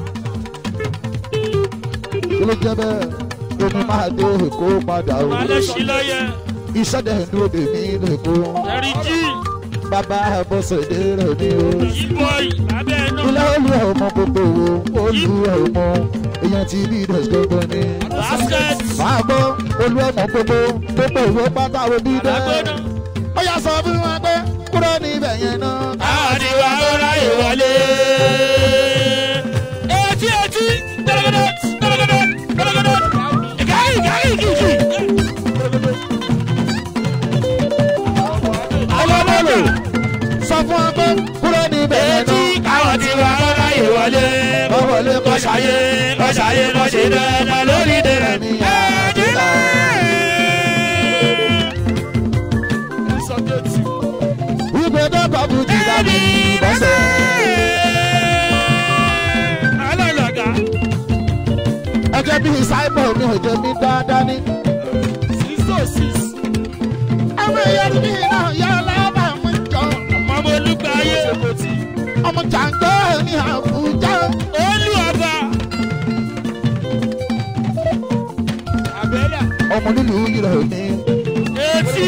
kí ló ń jẹ bẹ́ẹ̀ èmi máa dé èkó padà o Màlẹ́ sí lọ́yẹ. iṣẹ́ dẹ̀ ń dúró dè mí lẹ́kọ́ Ẹ̀rí jí. bàbá bọ́sẹ̀dé rẹ̀ ni o Yíbọ̀ì. Lábẹ́ ẹnu. ilé olú ọmọ gbogbo wo olú ọmọ èèyàn ti bí dẹ̀ gbọ́gbọ́ ni Basket. máa gbọ́ olú ọmọ gbogbo gbogbo ìwé pátá wo bí dẹ́ Màlágbóná. ó yà sọ fún wọn pé kúrò níbẹ̀ yẹn náà. Àdìwà ọ̀rá ìwọlé. Etí etí. Gbẹ̀rẹ̀gẹ̀dẹ̀. Gbẹ̀rẹ̀gẹ̀dẹ̀. Gbẹ̀rẹ̀gẹ̀dẹ̀. Ìkàrí ìkàrí ìkìkì. ọlọ́mọlò sọ fún wọn pé kúrò níbẹ̀ yẹn Etí náà. káwọn ti wà ọ̀rá ìwọlé. Kọ́wọ́lé kọ́ Kọ́ṣayé kọ́ṣayé kọ́ṣe dandan lórí dẹrẹ̀ mi. Ẹ̀ẹ́dínlá. Ìgbé dọ́kọ̀ bù jì dàbí bọ́sẹ̀. Alálàgà. Ẹjẹ́ bíi Simon mi ò jẹ́ mi dáadáa ní. Six oh six. Àwọn èèyàn mi náà yọ lábà mú jọ. Ọmọ olúgbàyé. Ọmọ jàǹgbọ́ ní Àbújá. Olú ọba. Àbẹ́là. Ọmọ nílùú yìí rẹ̀ ní. Etí.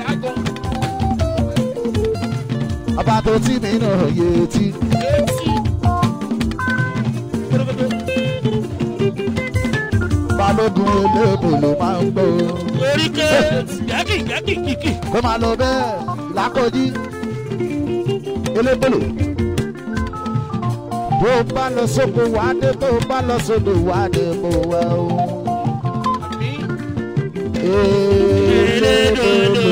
Bàbá tó tí mi náà yé etí. Etí. Balógun eléèbò ló máa ń gbó. Oríkè. Gẹ́gì gẹ́gì kìkì. Kó máa lọ bẹ́ẹ̀ lákòjí. Elébòlò. Bó o bá lọ sóko wá dé, bó o bá lọ sódò wá dé, bó o wá o. Elébòlò.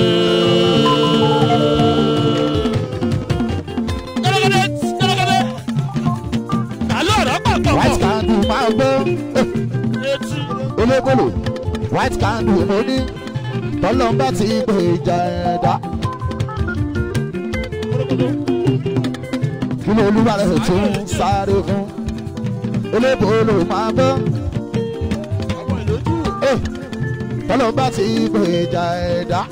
Gẹ́gẹ́dẹ́ gẹ́gẹ́dẹ́. Àlọ́ ọ̀rọ̀ pàpọ̀ White pọ̀. candle máa gbọ́. Etí. Elébòlò. White candle mo ní. Tọ́lọ́mbà ti gbé ìjà ẹ̀dá. Kí ló olúwa rẹ̀ tún sáré fún? Elébòlò máa gbọ́. Eh, Tọ́lọ́mbà ti gbé ìjà ẹ̀dá.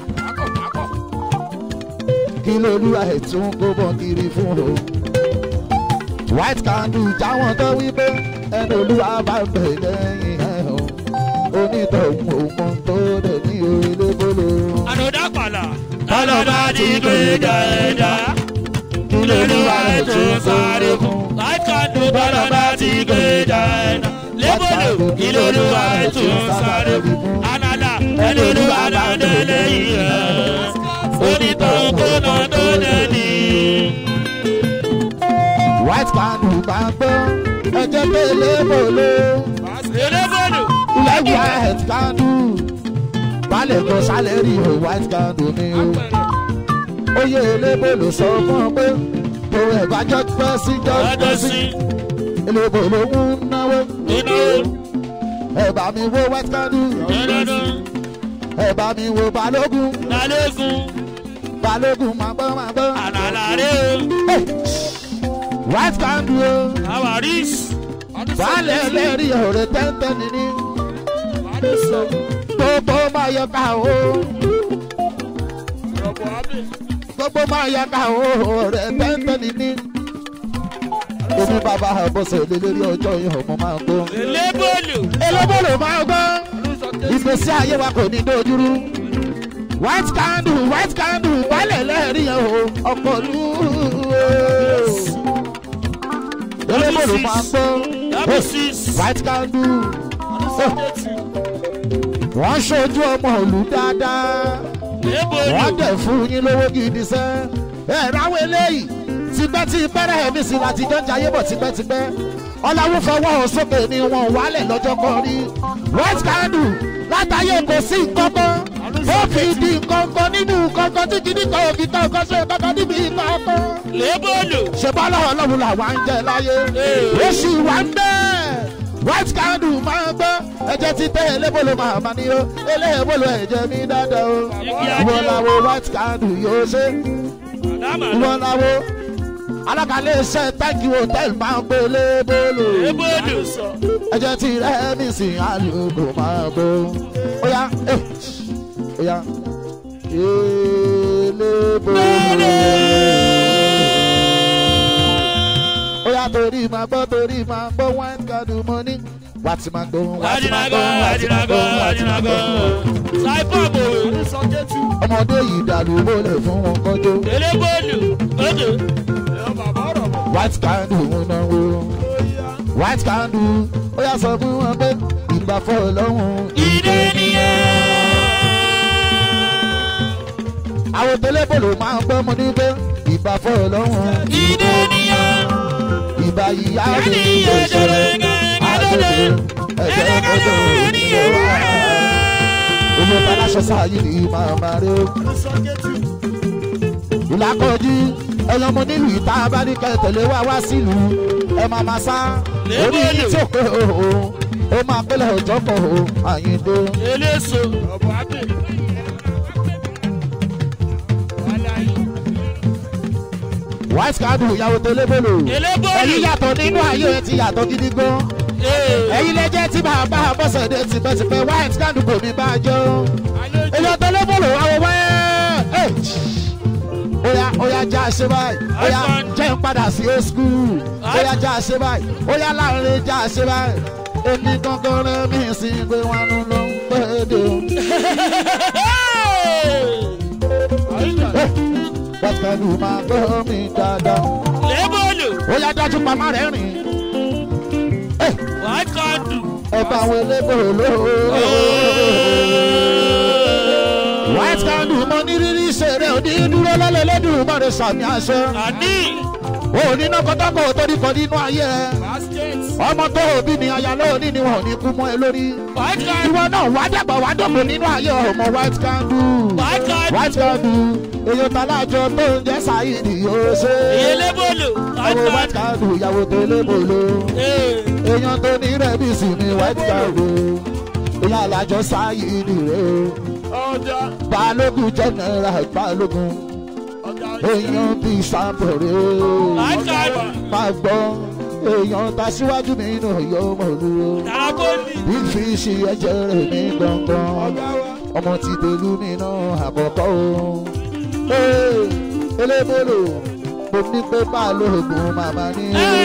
Kí ló olúwa rẹ̀ tún kó bọ̀ kiri fún o? White candle jáwọn tó wí pé ẹni olúwa bá ń bẹ̀ lẹ́yìn ẹ̀ o. Onítọ̀hún òun tó dẹ̀ ní elébòlò. Ànàdá pàlà. Tọ́lọ́ba ti gbé ẹ̀dá. Lolúwa rẹ̀ tó sáré fún. Láìkàndó tọ́lọ́ba ti gbé ẹ̀dá. Lébòlò ìlolúwa rẹ̀ tó sáré fún. Ànàdá ẹni olúwa dáńdé lẹ́yìn rẹ̀. Onítọ̀hún kó nà tó dẹ̀ ní. white candle máa gbọ́ ẹjẹ́ pé elébòló elébòlò ilẹ̀ white candle balẹ̀ kan sálẹ̀rì o white candle ni o oyè elébòló sọ fún ọ pé kò ẹ̀bá jọ́ pẹ́ sí jọ́ ọjọ́ pẹ́ sí sí elébòló ń náwó inú ẹ̀bá mi wo white candle dandandan ẹ̀bá mi wo balógun lálẹ́gùn balógun máa gbọ́ máa gbọ́. ànàlàrẹ́ Hey! white candle o. o àwárí Baálẹ̀ lẹ́rí ọ̀rẹ́ tẹ́ntẹ́ nìní. Gbogbo máa yọ ká o. Gbogbo máa yọ ká o ọ̀rẹ́ tẹ́ntẹ́ nìní. Èmi bàbá àbọ̀sẹ̀ lé lórí ọjọ́ yìí ọmọ máa ń gbọ́. elébòlò Elébòlò máa ń gbọ́. Ìgbésí ayé wa kò ní dojúrú. White candle white candle baálẹ̀ lẹ́rí o ọkọ̀ lù ú. Elébòlò máa ń gbọ́. double six White candle. wọ́n ṣojú ọmọ òlù dáadáa elébòlò wọ́n dẹ̀ fún yín lówó gidi sẹ́ ẹ̀ ráwọ̀ eléyìí tipẹ́tipẹ́ rẹ̀ mi sì láti jọ́ jayé bọ̀ tipẹ́tipẹ́ ọ̀làwọ̀ fọwọ́ hàn sókè ni wọ́n wálẹ̀ lọ́jọ́ kan rí white candle látàyè kò sí nǹkankan ó fi di nǹkankan nínú nǹkankan tí kìíní kan ò fi kan nǹkan ṣe kankan níbi nǹkankan elébòlò ṣe bá lọ́wọ́ lọ́wọ́ làwa ń jẹ láyé ó sì wá ń bẹ́ẹ̀ white candle máa ń gbọ́ ẹ̀jẹ̀ ti tẹ́ elébolo máa ma ní o elébolo ẹ̀jẹ̀ mi dáadáa o ìwọ làwo white candle yóò ṣe ìwọ làwo alákàlẹ̀ iṣẹ́ thank you hotel máa ń gbé elébolo elébòlò ẹ̀jẹ̀ ti rẹ́ mi sí àlùkò máa gbó ó yá eh, ó yá elébolo ó yá torí máa gbọ́ torí máa gbọ́ white candle mo ní wá ti máa gbọ́ wá ti máa gbọ́ wá ti máa gbọ́ wá ti máa gbọ́. sáìpọ̀bù ọmọdé yìí dàlú mọ́lẹ̀ fún wọn kọjọ́ elébòlò òkè white candle ń náwó white candle ó yá sọ fún wọn pé ìgbà fọ́ lọ́hùn. ìdè nìyẹn àwọn tẹlẹbọlù máa ń gbọ́ mọ ní pé ìgbà fọ́ lọ́hùn. ìdè nìyẹn ìgbà ìyá mi Yàrá ló ìyá ṣe dọ̀rọ̀ àdókè ẹ̀jẹ̀ ọjọ́ ìyẹn wá. owó taláṣọ sáyé ni màá máa rí o. ìlàkọ̀jú ẹ̀yàn mo nílùú ìta abáníkẹ́ tẹ̀lé wá wá sílùú ẹ máa máa sá orí yìí tí ò pé o o ó máa pẹ́lẹ̀ ọjọ́ pọ̀ o àyíndó. eléso white candle ìyàwó tẹlẹbọlù ẹ̀yin elébòlò yàtọ̀ nínú ayé ẹ ti yàtọ̀ gidi gan. ẹ̀yin lè jẹ́ tí bàbá bọ́sẹ̀dé tipẹ́tipẹ́ white candle kò ní bá a jọ. èyàn tẹlẹbọlù àwọn wẹ́ẹ́. Oya oya já a ṣe báyìí. Oya jẹ́ ń padà sí old school. Oya já a ṣe báyìí. Oya láàrin já a ṣe báyìí. Èmi gangan rẹ̀ mí sí pé wọn ló ló ń pè é dé o. White candle máa gbọ́ mi dáadáa. elébòlò Oya dájú pamá rẹ̀ rìn. white candle Ẹ bá àwọn elébòlò. white candle mo ní rírí ṣeré òní dúró lọ́lẹ̀ lẹ́dùn mọ́rẹ̀ sàmì àṣẹ. àní òní náà kọ́tọ́kọ́ torí kan nínú ayé ẹ. ọmọ tó òbí ni aya lóòní ni wọn ò ní kú mọ́ ẹ lórí. white candle ìwọ náà wá dàgbà wá dọ̀gbọ̀ nínú ayé ọmọ white candle. white candle white candle èyàn talájọ tó ń jẹ́ sáyidì yóò ṣe. elébòlò white ọmọ white candle candle ìyàwó tó lébòlò. èyàn tó ní rẹ́bìsì ni white candle. èyàn alájọ sáyidì rẹ o. balógun general balógun èèyàn bíi sábọ̀rẹ́ white candle máa gbọ́ èèyàn ta síwájú mi nù yọ ọmọ olúwo tarapoli ìfi ṣe ẹ̀jẹ̀ rẹ̀ ní gbọ̀ngàn ọmọ ti pẹ̀lú mi náà àkọ́kọ́ o Ee, elébòlò mo ní pé balógun màmá ní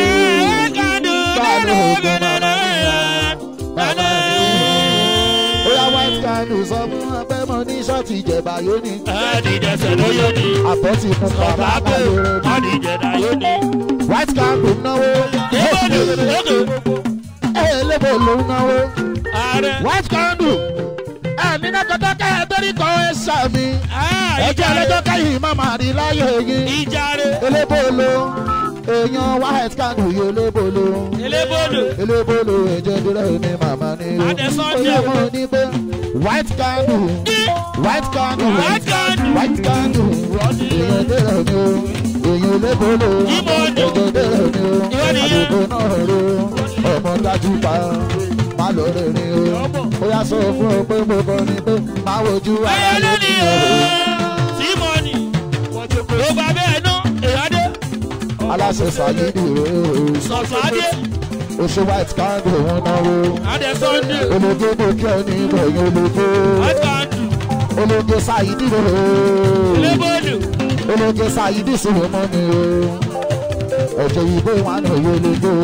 balógun màmá ní màmá ní ó yá white candle sọ fún wọn pé mo ní ṣọ́ọ̀tì ìjẹ̀bà yóò ní àdìjẹsẹ̀ ló yóò ní àpótí fún bàbá ọ̀gágbó balógun àdìjẹ̀dá yóò ní white candle náwó elébòlò òkè elébòlò náwó. ààrẹ white candle ẹ nínú kọtọ kẹ ẹ torí kọ ẹ sàmì ẹjẹ ìjàre ẹlẹjọ kẹyìn má má rí láyé yín ìjàre elébòlò èèyàn white candle yóò lébolo elébòlò elébolo ẹ̀jẹ̀ dúró ní màmá ní o Adé Sunday. oyè mọ̀ ní pé white candle white candle White candle. white candle èèyàn dúró ní o èèyàn lébolo Ìmọ̀ ọdún. ẹ̀jẹ̀ dúró ní o Ìwọ nìyẹn. àdúgbò náà ro ọmọ dájú pa má lọ rẹ̀ ní o ó yà sọ fún ọ pé mo kọ́ ni pé má wojú ayé ara lónìí lónìí o o. símọ́nì ló bá bẹ́ẹ̀ ná èyádé aláṣẹ sàyídì rèé o. sọ̀sádé oṣù white candle wọn náwó adé sunday ológe gòkè ẹni ìbẹ̀yìn ológe àtàndù ológe ṣáìdì rẹ̀ elébòlò ológe ṣáìdì sí wọn mọ́ ni o ẹ̀jẹ̀ ìbò wọn náà yóò ológe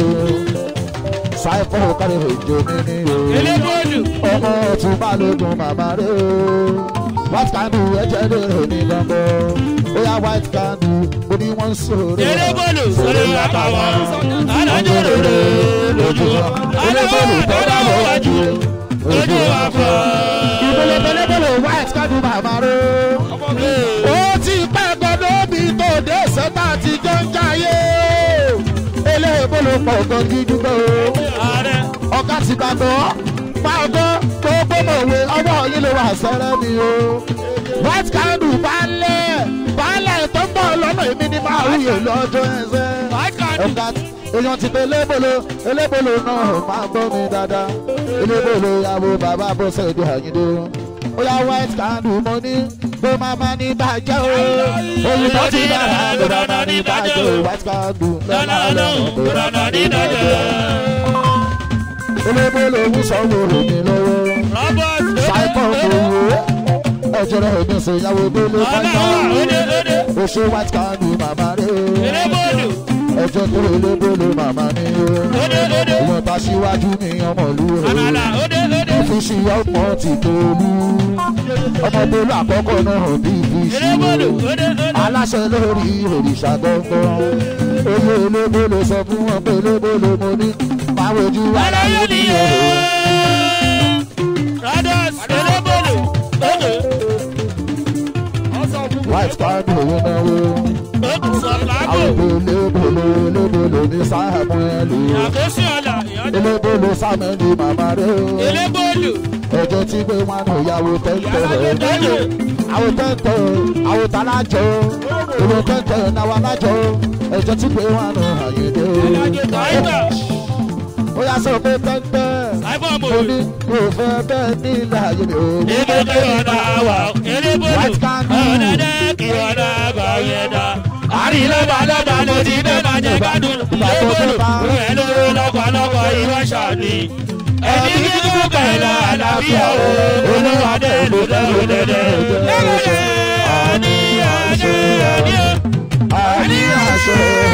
ṣáìpọ̀ kárí òjò mi ni o elébòlò ọmọ ọtún balógun màmá rẹ̀ o white candle ẹ̀jẹ̀ rẹ̀ ní gbọ̀ngàn ó yá white candle ó ní wọ́n ń sọ̀rọ̀ elébòlò sọ̀rọ̀ àtàwọn alájọ rere lójú wa elébòlò tó dábọ̀ wájú lójú wa fọ́. ìbẹ̀lẹ̀ bẹ̀lẹ̀bẹ̀lẹ̀ white candle màmá rẹ̀ ó ti pẹ́ gbọ́dọ̀ bí tó dé sẹ́tà tí jọ ń jayé eléèbólò pọ̀ gan dídúgbò ààrẹ ọ̀gá ti gbàgbọ́ máa gbọ́ gbogbo mọ̀wé ọwọ́ yín ló wà sẹ́rẹ́ mi o white candle balẹ̀ balẹ̀ tó ń bọ̀ lọ́nà èmi ni máa wúyè lọ́jọ́ ẹsẹ̀ àìkàndù ọ̀gá èèyàn ti pé elébolo elébolo náà máa gbọ́ mi dáadáa elébolo ìyàwó bàbá bọ́sẹ̀ èdè àyíndé ó yá white candle mo ní pé màmá ní bàjẹ́ o òyìnbó ti dára ló dáná ní bàjẹ́ o white candle lọ́nà ọlọ́run lọ́nà dídájọ́. elébolo ń sanwó mi lọ́wọ́ robert ṣàìpọ̀ lóde òwò ẹ̀jẹ̀ rẹ̀ mi sọ ìyàwó délé ọlọ́wà lóde lóde oṣù white candle màmá rẹ̀ elébòlò ẹ̀jẹ̀ tó elébolo màmá ní o lóde lóde ìwọ̀n ta síwájú ní ọmọlú rẹ̀ àmàlà lóde lóde fíṣì ọmọ ti tolú ọmọ tolú àkọ́kọ́ náà bí fíṣì elébòlò lóde lóde aláṣẹ lórí òrìṣà gbọ̀ngàn oyè elébolo sọ fún wọn pé elébolo mo ní máa wojú aláyé aláyé ní nìyẹn. ọ̀rọ̀ radas elébòlò lóde white candle owó náwó lóde sọ̀tàbò àwọn elébolo elébolo ní sáàmùẹ́lì àkóso ọ̀la ìyọ́dẹ elébolo sámẹ́lì màmá rẹ̀ o elébòlò ẹjọ́ tí gbé wọn nù yàwó tẹ́ńtẹ́ rẹ̀ lóde àwọn tẹ́ńtẹ́ àwọn tàlájọ́ ìwé tẹ́ńtẹ́ náwó alájọ́ ẹjọ́ tí gbé wọn nù àyèdè tàìbà ó yà sọ pé tẹ́ńtẹ́ tàìbà mo mòwe ní kò fẹ́ bẹ́ẹ̀ ní ilẹ̀ ayé mi ò ní elébòlò ọ̀nà àwà elébòlò White candle. ọ̀dẹ̀dẹ̀ kí ọ̀nà àgbà yẹn dá. àrí lọ́ba lọ́ba ló ti dé máa jẹ gbádùn elébòlò rẹ̀ lóró lọ́kọ̀ọ́lọ́kọ̀ ìwọ ṣàní. ẹni kíkú pẹ̀lú àlàáfíà o olúwadé lòdòdòdò. lẹ́wọ̀lẹ́ àní àní àní o. àní àṣẹ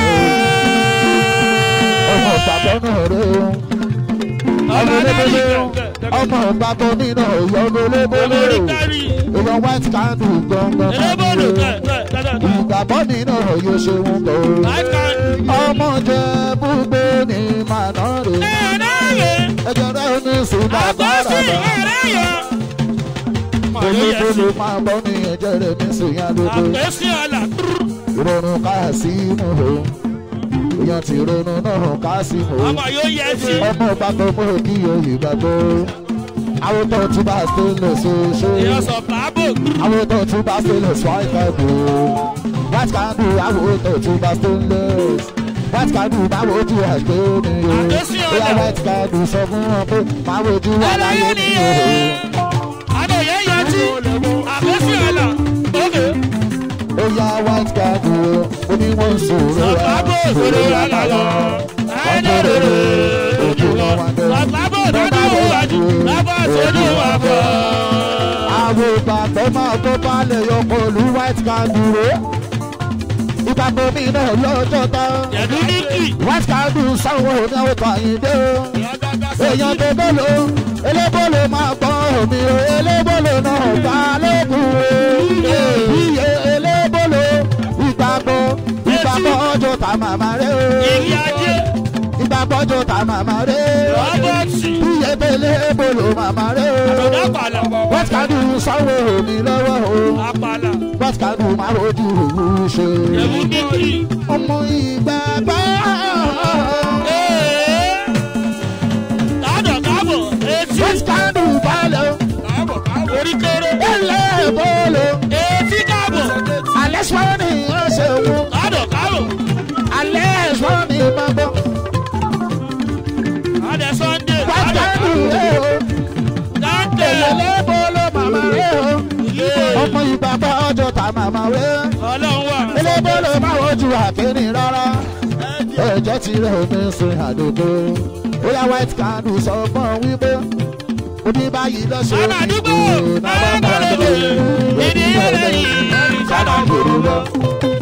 ọmọ ìgbàgbọ́ náà rẹ̀ o ọmọ elébólé ọmọ ìgbàgbọ́ mi náà yọ ọmọ elébólé Olórí o kárí èèyàn white candle gangan elébòlò máa ń kẹ̀ lo kẹ̀ kẹ̀ kẹ̀. ìgbàgbọ́ mi náà yóò ṣe wọn bọ̀ o. White candle. ọmọ jẹ búgbé ní màná rè ẹ̀ẹ́dẹ́gbẹ̀ ẹjọ rẹ ní ṣùgbọ́n àgbọ̀sí bàbá ẹ̀rẹ́yọ. olóbólú máa bọ́ ní ẹjẹ rẹ ní ṣùgbọ́n dodo àgbẹ̀sí ọ̀la ìrònú káàsímù o èèyàn ti ronú náà káàsímù o ọmọ yóò yẹ sí. ọmọ ìgbàgbọ́ mọ́ kí oyè gbàgbọ́ àwòtọ́ tún bá stainless ṣoṣo ìyọ̀sọ̀ bàbò àwòtọ́ tún bá stainless white candle white candle àwòtọ́ tún bá stainless white candle máa wojú àgbẹ̀ mi o Àgbẹ̀sí ọ̀la. bóyá white candle sọ fún wọn pé máa wojú aláyé ẹlẹ́yẹ mi ni o. àbẹ̀ yẹn yẹ sí. àgbẹ̀sí ọ̀la òkè. ó yá white candle ó ní wọ́n ń sòrò rà sọ̀tàbò òṣèré ọ̀la lọ. ẹ̀ẹ́dẹ̀rẹ̀rẹ̀ ojú wọn wá dé. sọ̀tàbò dúdú wájú lábọ̀ sódù wà fọ́. àwọn ìgbàgbọ́ máa tó balẹ̀ yọ pẹ̀lú white candle ìgbàgbọ́ mi náà lọ́jọ́ tán. jẹ̀dú níkì. white candle sáwọn òní àwọn tàyíndé o. èèyàn tó bọ́lọ̀ elébọ́lọ̀ máa gbọ́ omi o elébọ́lọ̀ náà bá lókun o. iye elébọ́lọ̀ ìgbàgbọ́ ìgbàgbọ́ ọjọ́ ta màmá rẹ o. ìrì ajé ìgbàgbọ́ ọjọ́ ta màmá rẹ o. rọ́bọ̀tì. iye elébọ́lọ̀ màmá rẹ o. àbọ̀dá pàlà. white candle sáwọn òní lọ́wọ́ o. apàlà. white candle máa rojú ṣe. Ẹ̀bùn kíkì. ọmọ ìgbàgbọ́. Káàdọ̀ káàbọ̀ etí. white candle balẹ̀ Orí kéré. ẹlẹ́ bọ́ọ̀lù. Etí káàbọ̀. alẹ́ sọ́ni ọ̀sẹ̀ wo Káàdọ̀ káàbọ̀. alẹ́ sọ́ni máa bọ̀. Adé Sunday. white Káàdọ̀ candle káàbọ̀. ẹ̀ o. Káàdọ̀. ẹlẹ́ bọ́ọ̀lù màmá rẹ̀ o. ọmọ ìgbàgbọ́ ọjọ́ ta màmá rẹ̀. Ọlọ́run wà. elébólò máa wojú àkíní rárá ẹ̀jẹ̀ ti rẹ̀ omi sin àdógó bóyá white candle sọ fún ọ wípé oní báyìí lọ́sọ̀ Bàbá àdúgbò. Bàbá àgbàlejò. Ìdílé lẹ́yìn. sábà gbèrú lọ.